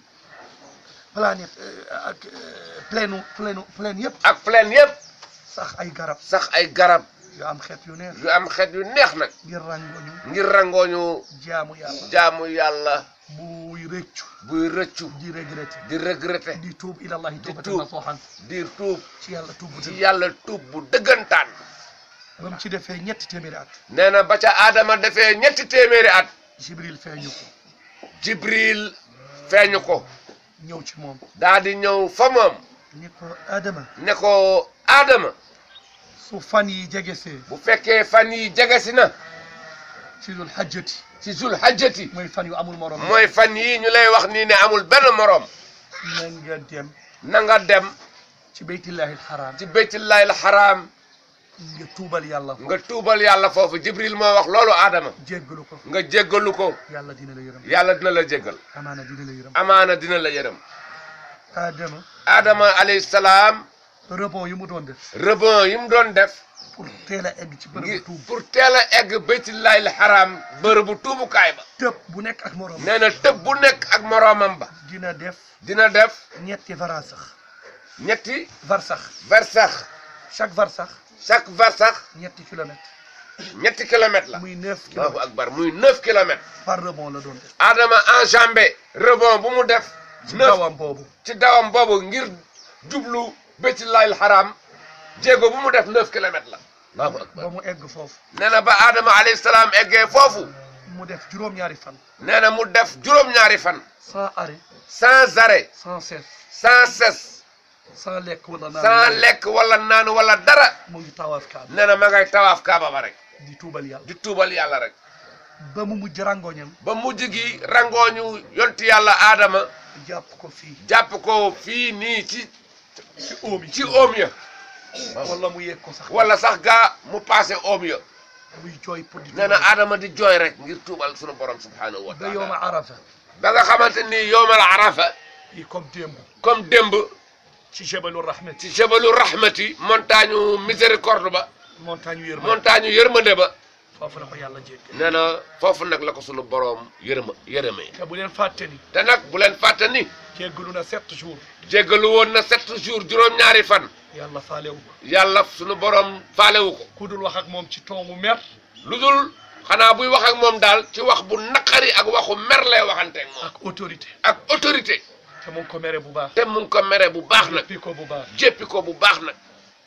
planète euh, ak euh, plaine plaine plaine yëpp ak plaine yëpp sax ay garab sax ay garab yu am xeet yu neex yu am xeet yu neex nag ngir rangoñu ngir rangooñu jaamu yàlla jaamu yàlla buy rëccu buy rëccu di regretté di regretter di tuub ilallahi tawbatan tuub. nasuhan di tuub ci yàlla tuub bu ci dëgg yàlla tuub bu dëggantaan ba mu ci defee ñetti téeméeri at nee na ba ca Adama defee ñetti téeméeri at jibril feeñu ko Jibril feeñu ko ñëw ci moom daa di ñëw fa moom ni ko adama ne ko Adama su fan yi jegesee bu fekkee fan yi jegesi na ci dul hajjati ci zul hajjati mooy fan yu amul morom mooy fan yii ñu lay wax nii ne amul benn moroom na nga dem na nga dem ci beytillahi alxaram ci baytullahi alxaraam nga tuubal yàlla nga tuubal yàlla foofu jibril moo wax loolu aadama jéggalu ko nga jéggalu ko yàlla dina la yërëm yàlla dina la jéggal amaana dina la yërëm amaana dina la yërëm Adama aadama alayhi salaam rebond yi mu doon def rebond yi mu doon def pour teel a egg ci ngir bërëbu tuub pour teel a egg baytullaahil xaraam bërëbu tuubukaay ba tëb bu nekk ak morom nee na tëb bu nekk ak moroomam ba dina def dina def ñetti varsax ñetti varsax varsax chaque varsax chaque varsax ñetti kilomètres ñetti kilomètres la muy neuf allahu kilomètres akbar muy neuf kilomètres par rebond la doon def Adama enjambé rebond bu mu def ci neuf dawam boobu ci dawam boobu ngir jublu baytullaahil xaraam jéego bu mu def neuf kilomètres la allahu akbar ba mu egg foofu nee na ba Adama alayhi salaam eggee foofu mu def juróom-ñaari fan nee na mu def juróom-ñaari fan sans arrêt sans arrêt sans cesse sans cesse sans lekk wala naan sans lekk wala naan wala dara mu ngi tawaaf kaaba nee na ma ngay tawaaf kaaba ba rek di tuubal yàlla di tuubal yàlla rek ba mu mujj rangoñam ba mujj gi rangooñu yonti yàlla aadama jàpp ko fii jàpp ko fii nii ci ci oom yi ci oom ya wala mu yegg ko sax wala sax gaa mu passé oom ya muy jooy pour di nee na aadama di jooy rek ngir tuubal sunu borom subhanahu wa ba yowma taala arafa ba nga xamante ni yowmal arafa yi comme démb comme démb ci jabalu rahmati ci jabalu rahmati montagne miséricorde ba montagne yërma montagne yërmande ba foofu la ko yàlla jéggal nee na foofu nag la ko sunu borom yërëma yërëmee te bu leen fàtte ni te nag bu leen fàtte ni jéggalu na sept jours jéggalu woon na sept jours juróom-ñaari fan yàlla faalewu ko yàlla sunu borom faalewu ko ku dul wax ak moom ci ton mu mer lu dul xanaa buy wax ak moom daal ci wax bu naqari ak waxu mer lay waxanteeg moom ak autorité ak autorité te mu ngi ko mere bu baax te mu ngi ko mere bu baax nag jéppi ko bu baax jéppi ko bu baax nag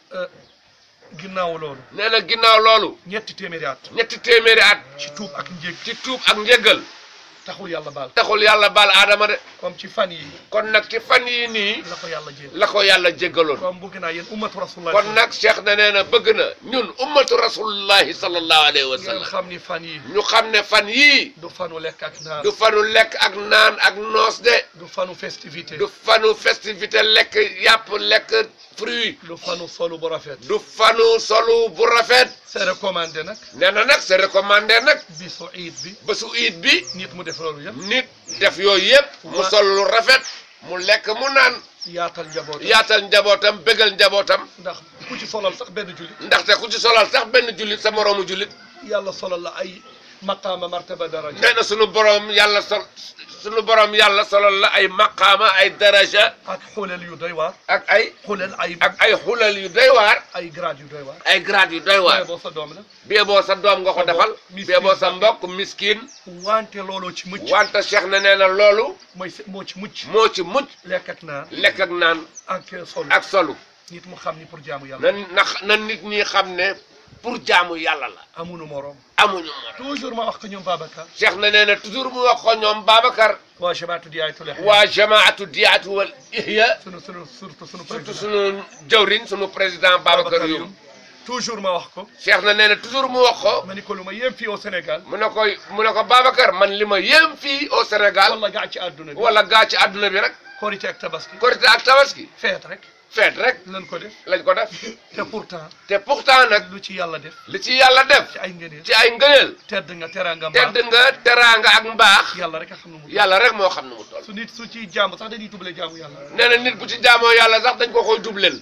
ginnaaw loolu nee na ginnaaw loolu ñetti téeméeri at ñetti téeméeri at ci tuub ak njég ci tuub ak njéggal taxul yàlla baal taxul yàlla baal aadama de comme ci fan yi kon nag ci fan yii nii la ko yàlla jéggal la ko yàlla jéggaloon comme bëgg naa yéen ummatu rasulullah kon nag cheikh na nee na bëgg na ñun ummatu rasulullahi sallallahu alayhi wa ngeen sallam xam ni fan yi ñu xam ne fan yii du fanu lekk ak naan du fanu lekk ak naan ak noos de du fanu festivité du fanu festivité lekk yàpp lekk fruit du fanu solu bu rafet du fanu solu bu rafet c'est recommandé nag nee na nag c'est recommandé nag bisu iid bi bésu iid bi nit mu def loolu yëpp nit def yooyu yëpp mu sol lu rafet mu lekk mu naan yaatal njaboot yaatal njabootam bégal njabootam ndax ku ci solal sax benn jullit ndaxte ku ci solal sax benn jullit sa moroomu jullit yàlla solal la ay maqaama martaba daraja nee na sunu borom yàlla sol sunu borom yàlla solal la ay maqaama ay daraja ak xuleel yu doy waar ak ay xuleel ay ak ay xulal yu doy waar ay grade yu doy waar ay grade yu doy waar waaye boo sa doom la bee boo sa doom nga ko defal miskin bee boo sa mbokk miskin wante looloo ci mucc wante cheikh na nee na loolu mooy se- moo ci mucc moo ci mucc lekk ak naan lekk ak naan ak solu ak solu nit mu xam ni pour jaamu yàlla na na na nit ñi xam ne pour jaamu yàlla la amunu moroom amuñu morom toujours ma wax ko ñoom Babacar cheikh na nee na toujours mu wax ko ñoom Babacar waa jamaatu di ay tule waa jamaatu diyaatu wal ihya sunu sunu surtout sunu surtout président sunu jawriñ sunu président Babacar Youm toujours ma wax ko cheikh na nee na toujours mu wax ko ma ni ko lu ma yéem fii au Sénégal mu ne ko mu ne ko Babacar man li ma yéem fii au Sénégal wala gaa ci àdduna bi wala gaa ci àdduna bi rek korité ak tabaski korité ak tabaski feet rek feet rek lan ko def lañ ko def te pourtant te pourtant nag lu ci yàlla def li ci yàlla def ci ay ngëneel ci ay ngëneel tedd nga teraanga tedd mbaax nga teraanga ak mbaax yàlla rek a xam ne mu yàlla rek moo xam ne mu toll su nit su ciy jàmm sax dañuy tubale jaamu yàlla nee na nit bu ci jaamoo yàlla sax dañ ko koy dubleel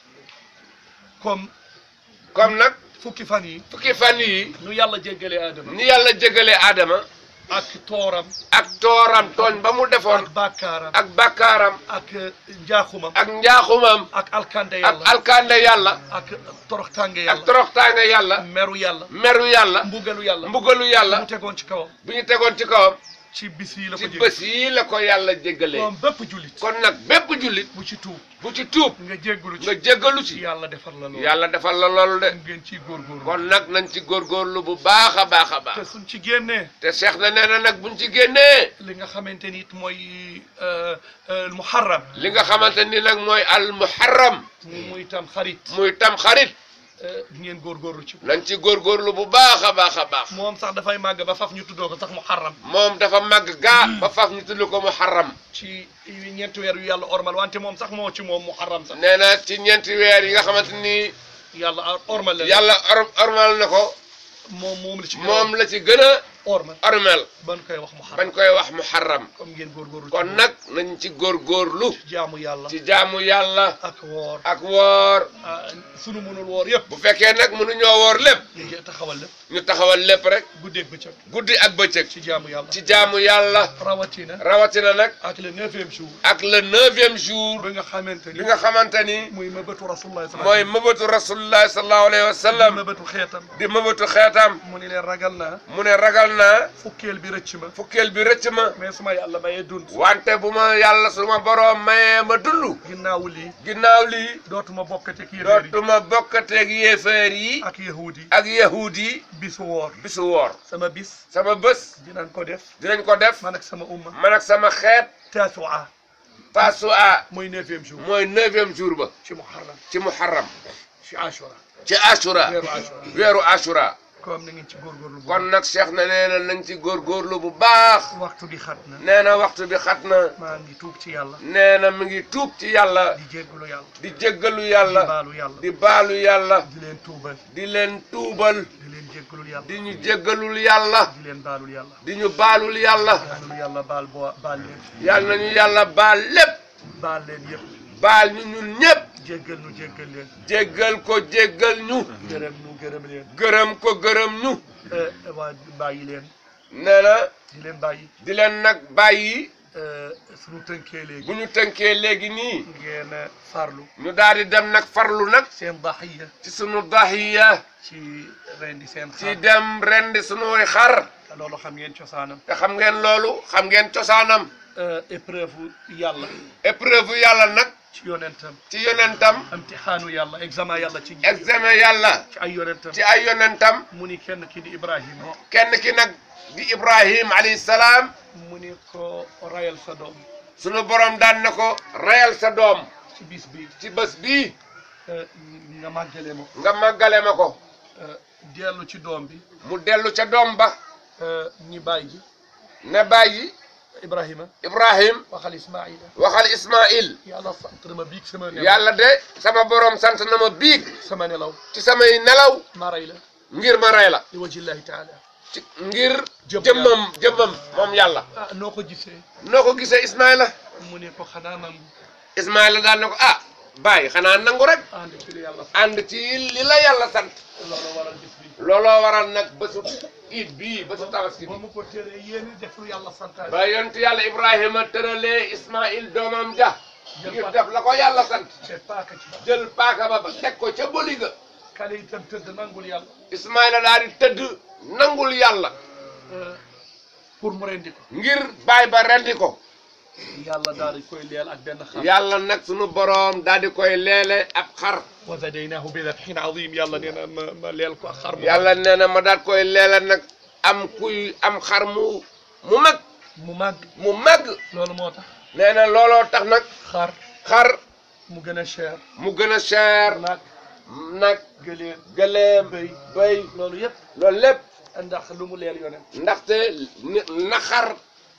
comme comme nag fukki fan yi fukki fan yi nu yàlla jéggalee aadama ni yàlla jégalee Adama ak tooram ak tooram tooñ ba mu defoon ak bàkkaaram ak bakkaaram ak njaaxumam ak njaaxumam ak alkande ak yàlla alkande yàlla ak toroxtànge ak yàlla toroxtaange yàlla meru yàlla meru yàlla mbugalu yàlla mbugalu mu yàlla tegoon ci kawam bu ñu tegoon ci kawam ci bis yi la ko ci jégg bés yi la ko yàlla jéggalee moom bépp jullit kon nag bépp jullit bu ci tuub bu ci tuub nga jéggalu nga ci jéggalu ci yàlla defar la loolu yàlla defal la loolu de ngeen ciy góorgóorlu kon nag nañ ci góorgóorlu bu baax a baax a te baax suñ ci génnee te Cheikh na nee na nag buñ ci génnee li nga xamante ni it mooy muharram li nga xamante ni nag mooy al muharram muy tam xarit muy tam xarit ngeen góorgóorlu ci nañ ci góorgóorlu bu baax a baax a baax moom sax dafay màgg ba faf ñu tuddoo ko sax muharram moom dafa màgg gaa ba faf ñu tudd ko muharram ci ñeenti weer yu yàlla ormal wante moom sax moo ci moom muharram sax nee na ci ñeenti weer yi nga xamante ni yàlla or- ormal leen yàlla or ormal na ko moom moom la ci moom la ci gën a ormal ormal ban koy wax mu xaram bañ koy wax muharram comme ngeen góorgóorlu kon nag nañ ci góorgóorlu jaamu yàlla ci jaamu yàlla ak woor ak woor ah sunu mënul woor yëpp bu fekkee nag mënuñoo woor lépp ñu ngi taxawal lépp ñu taxawal lépp rek guddeeg bëccëg guddi ak bëccëg ci jaamu yàlla ci jaamu yàlla rawatina rawatina nag ak le neuvième jour ak le neuvième jour bi nga xamante ni bi nga xamante ni muy mëbëtu rasulullah mooy mëbatu rasulullah sallallahu alayhi wa sallam mëbëtu xeetam di mëbatu xeetam mu ni leen ragal naa mu ne ragal naa fukkeel bi rëcc ma fukkeel bi rëcc ma mais suma yàlla mayee dund wante bu ma yàlla suma boroom mayee ma dund ginnaawu lii ginnaaw lii dootuma bokkate kii réer yi dootuma bokkateeg yéeféer yi ak yahud yi ak yahuud yi bisu woor bisu woor sama bis sama bés dinañ ko def dinañ ko def man ak sama umma man ak sama xeet tasua tasua mooy neuvième jour mooy neuvième jour ba ci muharram ci muharram ci ashura ci ashura weeru ashura weeru ashura comme na ngeen ci góorgóorlu bu kon nag cheikh na nee na nañ ci góorgóorlu bu baax waxtu bi xat na nee na waxtu bi xat na maa ngi tuub ci yàlla nee na mi ngi tuub ci yàlla di jéggalu yàlla di jéggalu di yàlla baalu yàlla di baalu yàlla di leen tuubal di leen tuubal di leen jéggalul yàlla di ñu jéggalul yàlla di leen baalul yàlla di ñu baalul yàlla yàlla yàlla baal boo baal leen yàlla nañu yàlla baal lépp baal leen yëpp baal ñu ñun ñépp jéggal nu jéggal leen jéggal ko jéggal ñu gërëm nu gërëm leen gërëm ko gërëm ñu eh, waa bàyyi leen nee na di leen bàyyi di leen nag bàyyi eh, suñu tënkee léegi bu ñu tënkee léegi nii ngeen eh, farlu ñu daal di dem nag farlu nag seen daxiya ci sunu dahiya ci rendi seen ci xar dem rendi sunuy xar te loolu xam ngeen cosaanam te xam ngeen loolu xam ngeen cosaanam eh, épreuve yàlla épreuve yàlla nag ci yonentam ci yonentam imtixaanu yàlla examen yàlla ci examen yàlla ci ay yonentam ci ay yonentam mu ni kenn ki di Ibrahima kenn ki nag di Ibrahim alayhi salaam mu ni ko rayal sa doom sunu borom daan na ko reyal sa doom ci bis bi ci bés bii eh, nga màggale ma ko nga màggale ma ko eh, dellu ci doom bi mu dellu ca doom ba eh, ñi bàyyi ji ne bàyyi Ibrahima Ibrahim waxal Ismaïla waxal Ismaïl yàlla sant na ma biig sama nelaw yàlla de sama borom sant na ma biig sama nelaw ci samay nelaw ma ray la ngir ma rey la li wajillahi taala ci ngir Jëm jëmmam jëmmam moom yàlla ah noo ko gisee noo ko gisee Ismaïla mu ne ko xanaa nangu Ismaïla daan na ko ah bàyyi xanaa nangu rek ànd ci li yàlla sant ànd ci li la yàlla sant loolu waral bis bi looloo waral nag bésu iid bii bésu tabaski bi ba mu ko téree yéen def lu yàlla santaane ba yontu yàlla Ibrahima tëralee Ismaïl doomam ja Jël ngir paaka. def la ko yàlla sant te paaka ci ba jël paaka ba ba teg ko ca boli ga kale itam tëdd nangul yàlla Ismaïla daal di tëdd nangul yàlla euh, pour mu rendi ko ngir baay ba rendi ko yàlla daal di koy leel ak benn xar yàlla nag sunu boroom daal di koy leele ab xar wa fadaynaahu bi dabhin azim yàlla nee na ma ma leel ko ak xar mu yàlla nee na ma daal koy leele nag am kuy am xar mu mu mag mu màgg mu màgg loolu moo tax nee na looloo tax nag xar xar mu gën a cher mu gën a cher nag nag gëléem gëléem bëy béy loolu yëpp loolu lépp ndax lu mu leel yonent ndaxte ni- na xar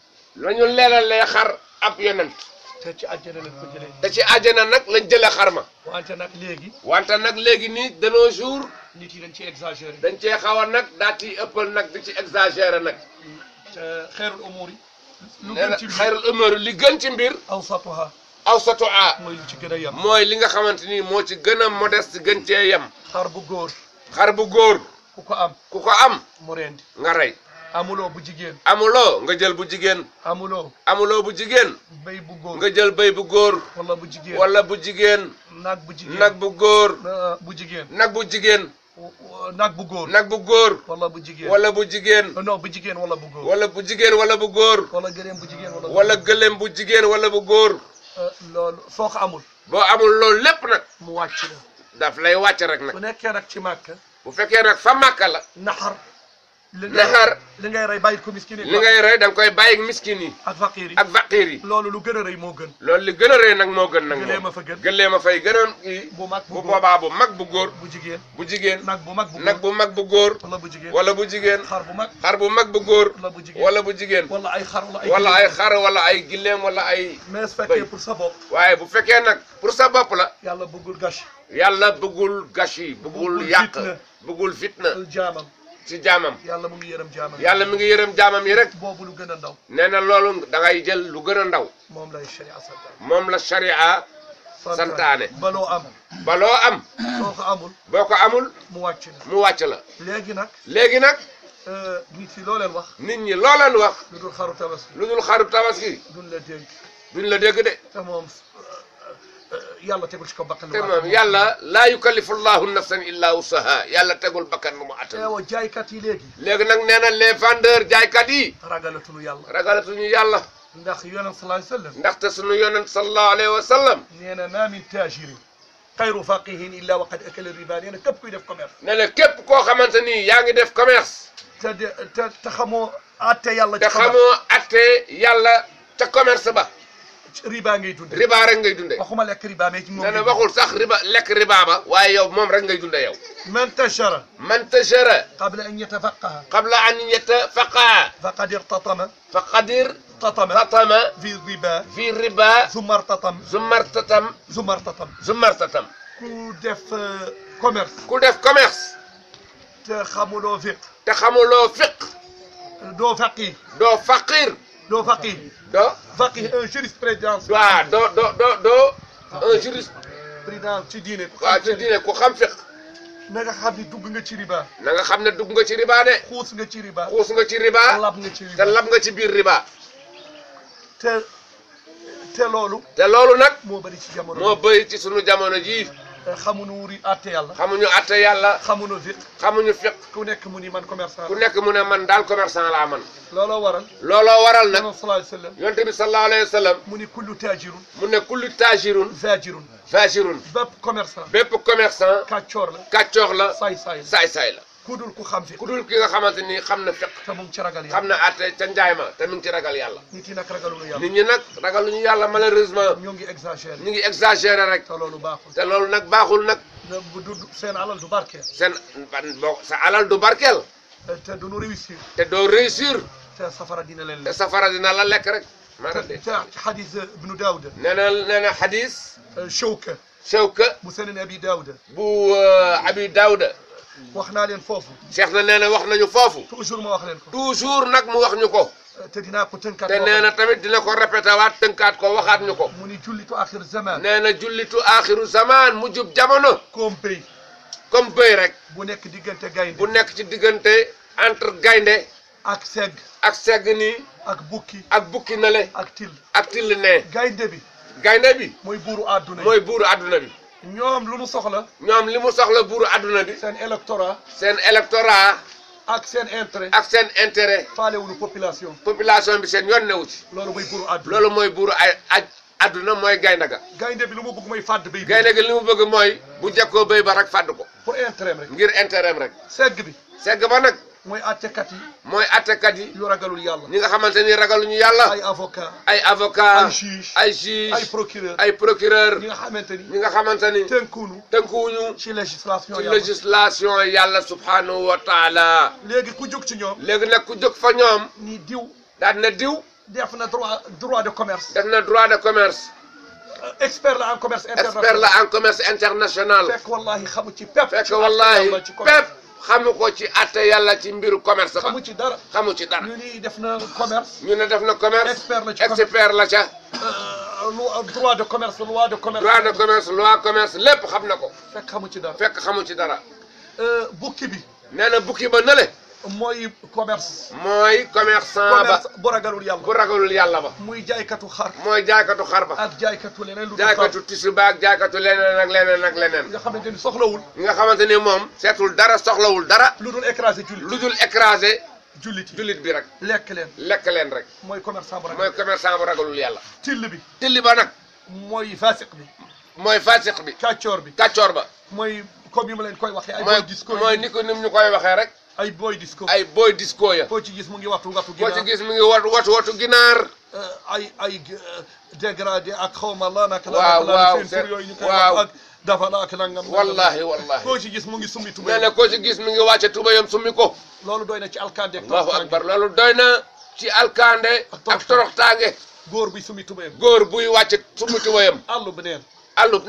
la ñu leelalee xar ab yonent te ci àjjana lañ ko jëlee te ci àjjana nag lañ jëlee xar ma wante nag léegi wante nag léegi nii de nos jours nit yi dañ ci exagéré dañ cee xaw a nag daa ciy ëppal nag di ci exagéré nag te xeerul umur yi lu nee gën na ci mbir xayrul umur li gën ci mbir awsatuha awsatu a mooy lu ci gën a yem mooy li nga xamante ni moo ci gën a modeste gën cee yem xar bu góor xar bu góor ku ko am ku ko am mu rendi nga rey amuloo bu jigéen amuloo nga jël bu jigéen amuloo amuloo bu jigéen béy bu góor nga jël béy bu góor wala bu jigéen wala bu jigéen nag bu jigéen nag bu góor na- bu jigéen nag bu jigéen w- w- nag bu góor nag bu góor wala bu jigéen wala bu jigéen non bu jigéen wala bu góor wala bu jigéen wala bu góor wala gëléem bu jigéen wala bu wala gëléem bu jigéen wala bu góor Euh, loolu soo ko amul boo amul loolu lépp nag mu wàcc la daf lay wàcc rek nag bu nekkee nag ci màkk bu fekkee nag fa màkka la naxar li Naxar. li ngay rey bàyyi ko miskin yi li ngay rey da nga koy bàyyi miskin yi ak faqir yi ak faqiir yi loolu lu gën a rëy moo gën loolu li gën a rëy nag moo gën nag gëléem a moom fa gën gëléem a fay gënoon kii bu mag bu bu góor boobaa bu mag bu góor bu jigéen bu jigéen nag bu mag bu nag góor bu mag bu góor wala bu jigéen wala bu jigéen xar bu mag xar bu mag bu góor wala bu jigéen wala bu jigéen wala ay xar wala ay wala ay gëléem. xar wala ay gileem wala ay mais su fekkee bëy. pour sa bopp waaye bu fekkee nag pour sa bopp la yàlla bëggul gâche yàlla bëggul gashi bëggul Bëggul yàq fitna. bëggul fitna jaamam ci jaamam yàlla mu ngi yërëm jaamam yàlla mi ngi yërëm jaamam yi rek boobu lu gën a ndaw nee na loolu da ngay jël lu gën a ndaw moom lay sharia santaane moom la sharia santaane. baloo am ba loo am soo ko amul boo ko amul mu wàcc na mu wàcc la léegi nag léegi nag euh, nit yi loo leen wax nit ñi loo leen wax lu dul xaru tabaski lu dul xaru tabaski duñ la dénk duñ la dégg de te moom euh, yàlla tegul ci ko bakkan te moom yàlla laa yukallifu llahu nafsan illa wusaha yàlla tegul bakkan bu mu attan teewa jaaykat yi léegi léegi nag nee na les vendeurs jaaykat yi ragalatuñu yàlla ragalatuñu yàlla ndax yonent sallallahu alayhi wa sallam ndaxte sunu yonent sallallahu alayhi wa sallam nee na ma min tajirin xayru faqihin illa wa qad akala riba nee na képp kuy def commerce ne la képp koo xamante ni yaa ngi def commerce te de te te xamoo atte yàlla te ci commerce xamoo atte yàlla ca commerce ba riba ngay dunde riba rek ngay dunde waxuma lekk riba mais ci moom nee na ngay waxul sax riba lekk riba ba waaye yow moom rek ngay dunde yow dunde. man tashara man tajara qabla an yatafaqaha qabla an yatafaqa faqad irtatama faqadir tatama tatama fi riba fi riba summa irtatam zumartatam summa irtatam zumartatam ku def euh, commerce ku def commerce te xamuloo fiq te xamuloo fiq doo faqih doo faqir doo faqih doo faqih un jurisprudence waaw doo doo doo doo un juriste président ci diine waaw ci diine ku xam fiq na nga xam ni dugg nga ci riba na nga xam ne dugg nga ci riba de xuus nga ci riba xuus nga ci riba lab nga ci te riba lab nga ci biir riba te te loolu te loolu nag moo bëri ci jamono moo bëri ci sunu jamono jii bi xamuñu wuri àtte yàlla xamuñu atte yàlla xamuñu fiq xamuñu fiq ku nekk mu ni man commerçant ku nekk mu ne man daal commerçant laa man looloo waral looloo waral nag yonent sallallahu alayhi wa sallam yonte bi sallallahu alayhi wa sallam mu ni kullu tajirun mu ne kullu tajirun zajirun fajirun bépp commerçant bépp commerçant kàccoor la kàccoox la saay saay la saay-saay la ku dul ku xam fiq ku dul ki nga xamante ni xam na fiq te mu ngi ci ragal xam yàlla na atte ca njaay ma te mu ngi ci ragal yàlla nit yi nag ragaluñu yàlla nit ñi nag ragaluñu yàlla malheureusement ñoo ngi exagéré ñu ngi exagéré rek te loolu baaxul te loolu nag baaxul nag na bu du seen alal du barkeel seen boo sa alal du barkeel te du nu réussir te doo réussir te safara dina leen te lekk safara dina la lekk rek maa te de te xadis ibnu daawuda nee na nee na xadis shawka Shawka mu senen abi daawuda bu abi Daawuda wax naa leen foofu Cheikh na nee na wax nañu foofu toujours ma wax leen ko toujours nag mu wax ñu ko te dinaa ko tënkaat te nee na tamit dina ko répété waat tënkaat ko waxaat ñu ko mu ni jullitu axir zaman nee na jullitu aaxiru zaman mu jub jamono comme béy comme bëy rek bu nekk diggante gaynde bu nekk ci diggante entre gaynde ak segg ak segg nii ak bukki ak bukki nale ak til ak till ne gaynde bi gaynde bi mooy buuru àdduna yi mooy buuru adduna bi ñoom lu nu soxla ñoom li mu soxla buuru adduna bi seen électorat seen électorat ak seen intérêt ak seen intérêt faalewuñu population population bi seen yoon newu ci loolu mooy buuru àdduna loolu mooy buuru ay aj adduna mooy gaynde ga gaynde bi lu mu bëgg mooy fàdd béy bi gaynde gi li mu bëgg mooy bu jekkoo béy ba rek fàdd ko pour intérêt rek ngir intérêt am rek segg bi segg ba nag mooy àttekat yi mooy attekat yi yu ragalul yàlla ñi nga xamante ni ragaluñu yàlla ay avocat ay avocat ay juge ay ay juge procureur ay procureur ñi nga xamante ni ñi nga xamante ni tënkuunu tënkuwuñu ci législation ci yàlla législation yàlla subhanahu wa taala léegi ku jóg ci ñoom léegi nag ku jóg fa ñoom ni diw daal na diw def na droit droit de commerce def na droit de commerce Euh, expert la en commerce expert international la en commerce international fekk wallahi xamu ci pepp fekk ci wallahi àtte yàlla ci commerce. pépp xamu ko ci atte yàlla ci mbiru commerce ba xamu ci dara xamu ci dara ñu ni def na commerce ñu ne def na commerce expert la ci commerce expert la ca Euh, loi droit de commerce loi de commerce droit de commerce loi commerce lépp xam na ko fekk xamu ci dara fekk xamu ci dara Euh, bukki bi nee na bukki ba nële mooy commerce mooy commerçant ba commerce bu ragalul yàlla bu ragalul yàlla ba muy jaaykatu xar mooy jaaykatu xar ba ak jaaykatu leneen lu dul xar jaaykatu tissu ba ak jaaykatu leneen ak leneen ak leneen nga xamante ni soxlawul ñi nga xamante ni moom seetul dara soxlawul dara lu dul écrasé jullit lu dul écraser jullit yi jullit bi rek lekk leen lekk leen rek mooy commerçant bu mooy ragal commerçant bu ragalul yàlla till bi tilli ba nag mooy fasiq bi mooy fasiq bi kàccoor bi kàccoor ba mooy comme yi ma leen koy waxee ay mooy boy disco mooy yi ni ko nim ñu koy waxee rek ay boy disco ay boy disco ya koo ci gis mu ngi waxtu waxtu boo ci ginnaaw gis mi ngi wat watu watu ginaar ay ay euh, dégradé ak xawma la nak la Waaw, la waaw, seen c'est- tur yooyu ñu koy waaw. wax ak dafa la ak nangam nangam. wallahi wallahi koo ci gis mu ngi summi nee tubéy na koo ci gis mi ngi wàcce tubayam summi ko loolu doy na ci alkande ak allahu toroxtaange. akbar loolu doy na ci alkande ak toroxtaange góor bi summi tubéyam góor buy wàcce summi tubayam àllu bi neen allub nen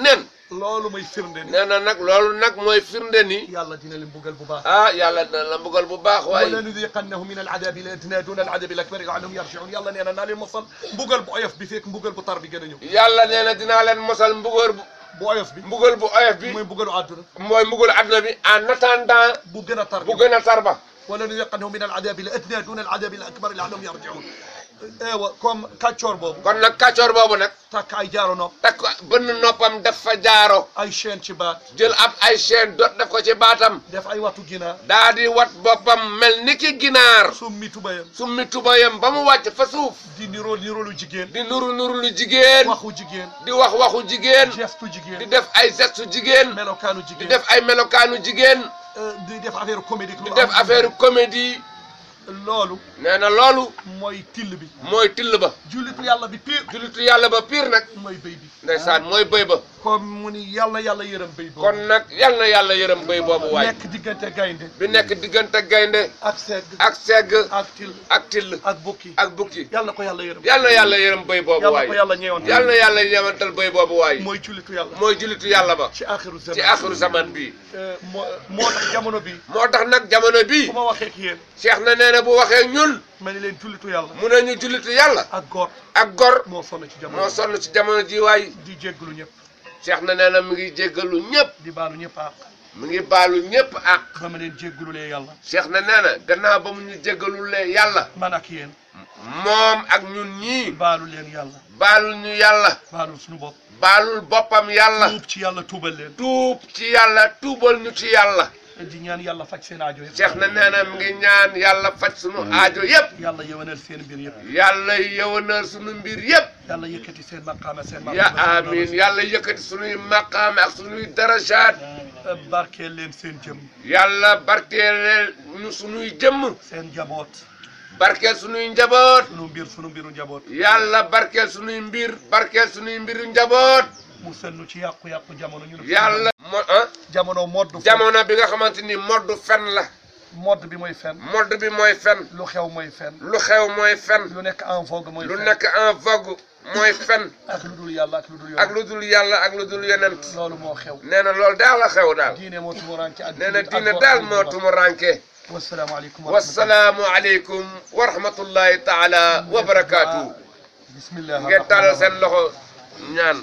loolu mooy firnde ni nee na nag loolu nag mooy firnde ni yàlla dina leen buggal bu baax ah yàlla dina la mbugal bu baax waaye wala nudiqannahum min aladabi ladna duna aladabi alakbari laallahum yarjiun yàlla nee na naa leen mosal mbugal bu oyof bi fekk mbugal bu tar bi gën a ñëw yàlla nee na dinaa leen mosal mbugal bu bu oyof bi mbugal bu oyof bi mooy mbugalu àdduna mooy mbugal àdduna bi en attendant bu gën a tar bu gën a tar ba wala nudiqannahum min aladabi aladna duna aladabi alakbari laallahum yarjiun eewa comme kàccoor boobu kon nag kàccoor boobu nag takk ay jaaro nopp takk bënn noppam def fa jaaro ay chaîne ci baat jël ab ay chaîne dot def ko ci baatam def ay watu ginaar daa di wat boppam mel ni ki ginaar summi tubayam summi tubayam ba mu wàcc fa suuf di niroo niroolu jigéen di nuru nuru lu jigéen waxu jigéen di wax waxu jigéen gestu di jigéen def ay gestu jigéen melokaanu di jigéen def ay melokaanu jigéen euh, di def affaire comédique di def affaire comédie loolu nee na loolu mooy till bi mooy till ba jullitu yàlla bi pire julitu yàlla ba piir nag mooy béy bi ndeysaan mooy bëy ba comme mu ni yàlla yàlla yërëm béy boobu kon nag yal na yàlla yërëm bëy boobu waay nekk diggante gaynde bi nekk diggante gaynde ak segg ak segg ak till ak till ak bukki ak bukki yàlla ko yàlla yërëm yal na yàlla yërëm bëy boobu yàlla waay ko yàlla ñeewoon yal na yàlla yemantal bëy boobu waay mooy jullitu yàlla mooy julitu yàlla ba ci axiru zaman ci axiru zaman bi Euh, moo moo tax jamono bi moo tax nag jamono bii bu ma waxee ak yéen Cheikh na nee na bu waxee ñun ma ne leen jullitu yàlla mu ne ñu julitu yàlla ak góor ak gor moo sonn ci jamono moo sonn ci jamono ji waay di jégglu ñëpp Cheikh na nee na mi ngi jéggalu ñëpp di baalu ñëpp ak mi ngi baalu ñëpp ak ba ma leen jégglulee yàlla Cheikh na nee na gannaaw ba mu ñu jéggalulee yàlla man ak yéen moom ak ñun ñii baalu leen yàlla baalul ñu yàlla baalu suñu bopp baalul boppam yàlla tuub ci yàlla tuubal leen tuub ci yàlla tuubal ñu ci yàlla di ñaan yàlla faj seen aajo yëpp Cheikh na nee na mi ngi ñaan yàlla faj sunu aajo yépp yàlla yëwanal seen mbir yëpp yàlla yëwanal sunu mbir yépp yàlla yëkkati seen maqaama seen maqaama ya amin yàlla yëkkati sunuy maqaame ak sunuy darajaat barkeel leen seen jëm yàlla barkeel ñu sunuy jëmm seen njaboot barkeel sunuy njaboot sunu mbir sunu mbiru njaboot yàlla barkeel sunuy mbir barkeel sunuy mbiru njaboot mu sennu ci yàqu-yàqu jamono ñu ne yàlla mo ah jamono modd jamono bi nga xamante ni modd fen la modd bi mooy fen modd bi mooy fen lu xew mooy fen lu xew mooy fen lu nekk en vogue mooy lu fen nekk en vogue mooy fen ak lu dul yàlla ak lu dul ak yoon lu dul yàlla ak lu dul yonent loolu moo xew nee na loolu daal la xew daal diine moo tumuranke ak nee na jullit ak diine góor daal ak moo jigéen. tumuranke wassalaamu aleykum wa rahmatullah. wasalaamu aleykum wa rahmatullahi taala wa barakaatu bismillah ngeen taalal seen loxo ñaan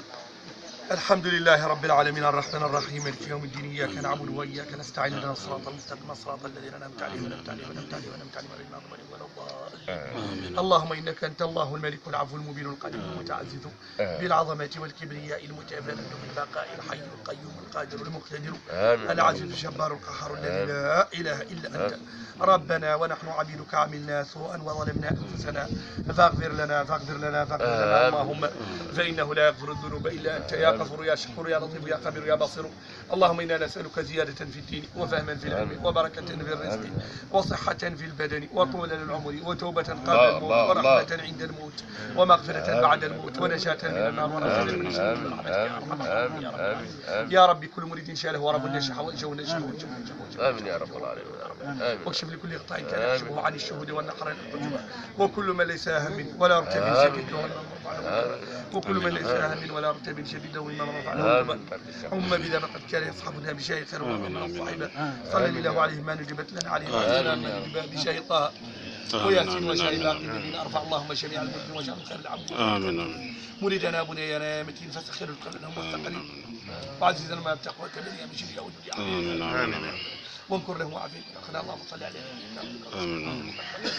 الحمد لله رب العالمين الرحمن الرحيم مالك يوم الدين اياك نعبد واياك نستعين اهدنا الصراط المستقيم صراط الذين انعمت عليهم انعمت عليهم انعمت عليهم انعمت عليهم غير المغضوب عليهم ولا الضالين اللهم انك انت الله الملك العفو المبين القدير المتعزز بالعظمه والكبرياء المتفرد بالبقاء الحي القيوم القادر المقتدر آمين. العزيز الجبار القهار الذي لا اله الا انت ربنا ونحن عبيدك عملنا سوءا وظلمنا انفسنا فاغفر لنا فاغفر لنا فاغفر لنا آمين. اللهم فانه لا يغفر الذنوب الا انت يا غفور يا شكور يا لطيف يا خبير يا بصير اللهم انا نسالك زياده في الدين وفهما في العلم وبركه في الرزق وصحه في البدن وطولا للعمر وتوبه قبل الله، الموت الله، ورحمه عند الموت ومغفره بعد الموت ونجاه من النار ونصر من الشر برحمتك يا ارحم الراحمين يا رب العالمين. يا رب كل مريد شاله ورب النشح وجه ونجح وجه وجه آمين يا رب العالمين آمين واكشف لكل قطاع كان يحجبه عن الشهود والنحر القدوم وكل من ليس هم ولا ارتب شديد ولا مرفع وكل من ليس هم ولا ارتب شديد ولا مرفع آمين هم بذا فقد كان يصحبنا بشيء خير من الصحيبة صلى الله عليه ما نجبت لنا عليه وسلم ما نجب بشيء طه وياسين وشاء باقي الذين ارفع اللهم جميع المسلمين وجعل خير العبد آمين آمين مريدنا بنينا متين فسخر القلب والثقلين وعزيزا ما بتقوى كبير بشر يا ولد آمين آمين وانكر له وعافيه اخنا اللهم صل عليه آمين آمين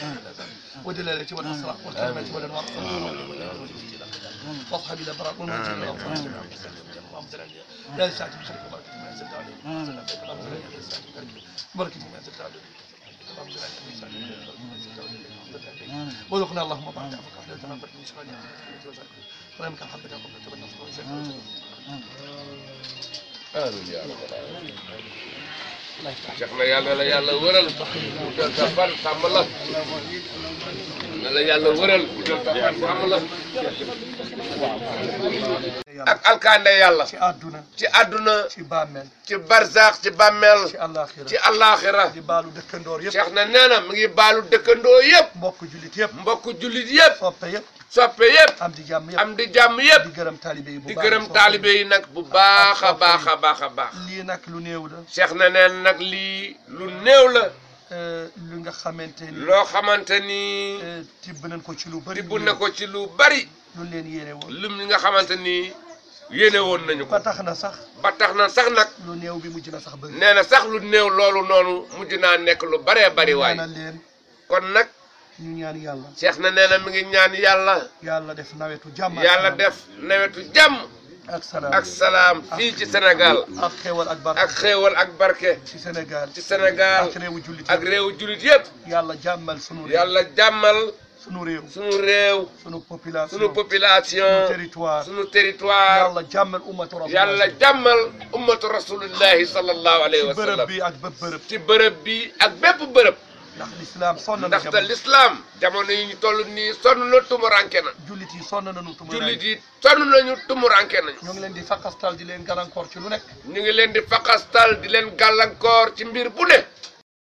ودلالته والاسرار والكلمات والانوار واصحاب الابرار والمنزل والانصار اللهم صل عليه لا ساعة بخير وبركة ما انزلت عليه اللهم صل عليه لا ساعة بخير وبركة ما انزلت عليه اللهم صل عليه لا ساعة بخير وبركة ما انزلت عليه وذقنا اللهم بعد عفوك حفلة ما برد من شغال ولم كان حبك قبل تبنى صلى آمين يا رب العالمين الله يفتح Cheikh na yàlla la yàlla wëral utal sa fan sàmm la na la yàlla wëral utal sa fan sàmm la ak alkaande yàlla ci àdduna ci àdduna ci bàmmeel ci barzaax ci bàmmeel ci àllaaxira ci allaaxira di baalu dëkkandoor yëpp Cheikh na nee na mi ngi baalu dëkkandoo yëpp mbokk jullit yëpp mbokk jullit yëpp soppe yëpp soppe yëpp am di jàmm yëpp am di jàmm yëpp di gërëm taalibe yi bu di baax gërëm taalibe yi nag bu baax a baax a baax a baax lii nag lu néew la Cheikh na neen nag lii lu néew la euh, lu nga xamante ni loo xamante ni euh, tibb nañ ko ci lu bëri tibb na ko ci lu bari lu leen yéene woon lim li nga xamante ni yéene woon nañu ko ba tax na sax ba tax na sax nag lu néew bi mujj na sax bëri nee na sax lu néew loolu noonu mujj naa nekk lu baree bari waay ñaanal leen kon nag ñu ñaan yàlla Cheikh na nee na mi ngi ñaan yàlla yàlla def nawetu jàmm ak yàlla salaam def nawetu jàmm ak salaam ak salaam fii ci Sénégal ak xéewal ak barke ak xéewal ak barke ci Sénégal ci Sénégal ak réewu jullit ak yëpp. réewu jullit yëpp yàlla jàmmal sunu réew yàlla jàmmal sunu réew sunu réew sunu population sunu sunu population territoire sunu territoire yàlla jàmmal ummatu rasulillah yàlla jàmmal ummatu rasulillahi sallallahu alayhi ci wa bërëb sallam bi ak bépp bërëb ci bërëb bi ak bépp bërëb ndax lislaam sonn na ndaxte jamono l'islam jamono yi ñu toll nii sonn na tumuranke na jullit yi sonn nañu tumu jullit yi sonn nañu tumuranke nañu ñoo ngi leen di fakastal di leen gàllankoor ci lu nekk ñu ngi leen di faqastal di leen gàllankoor ci mbir bu ne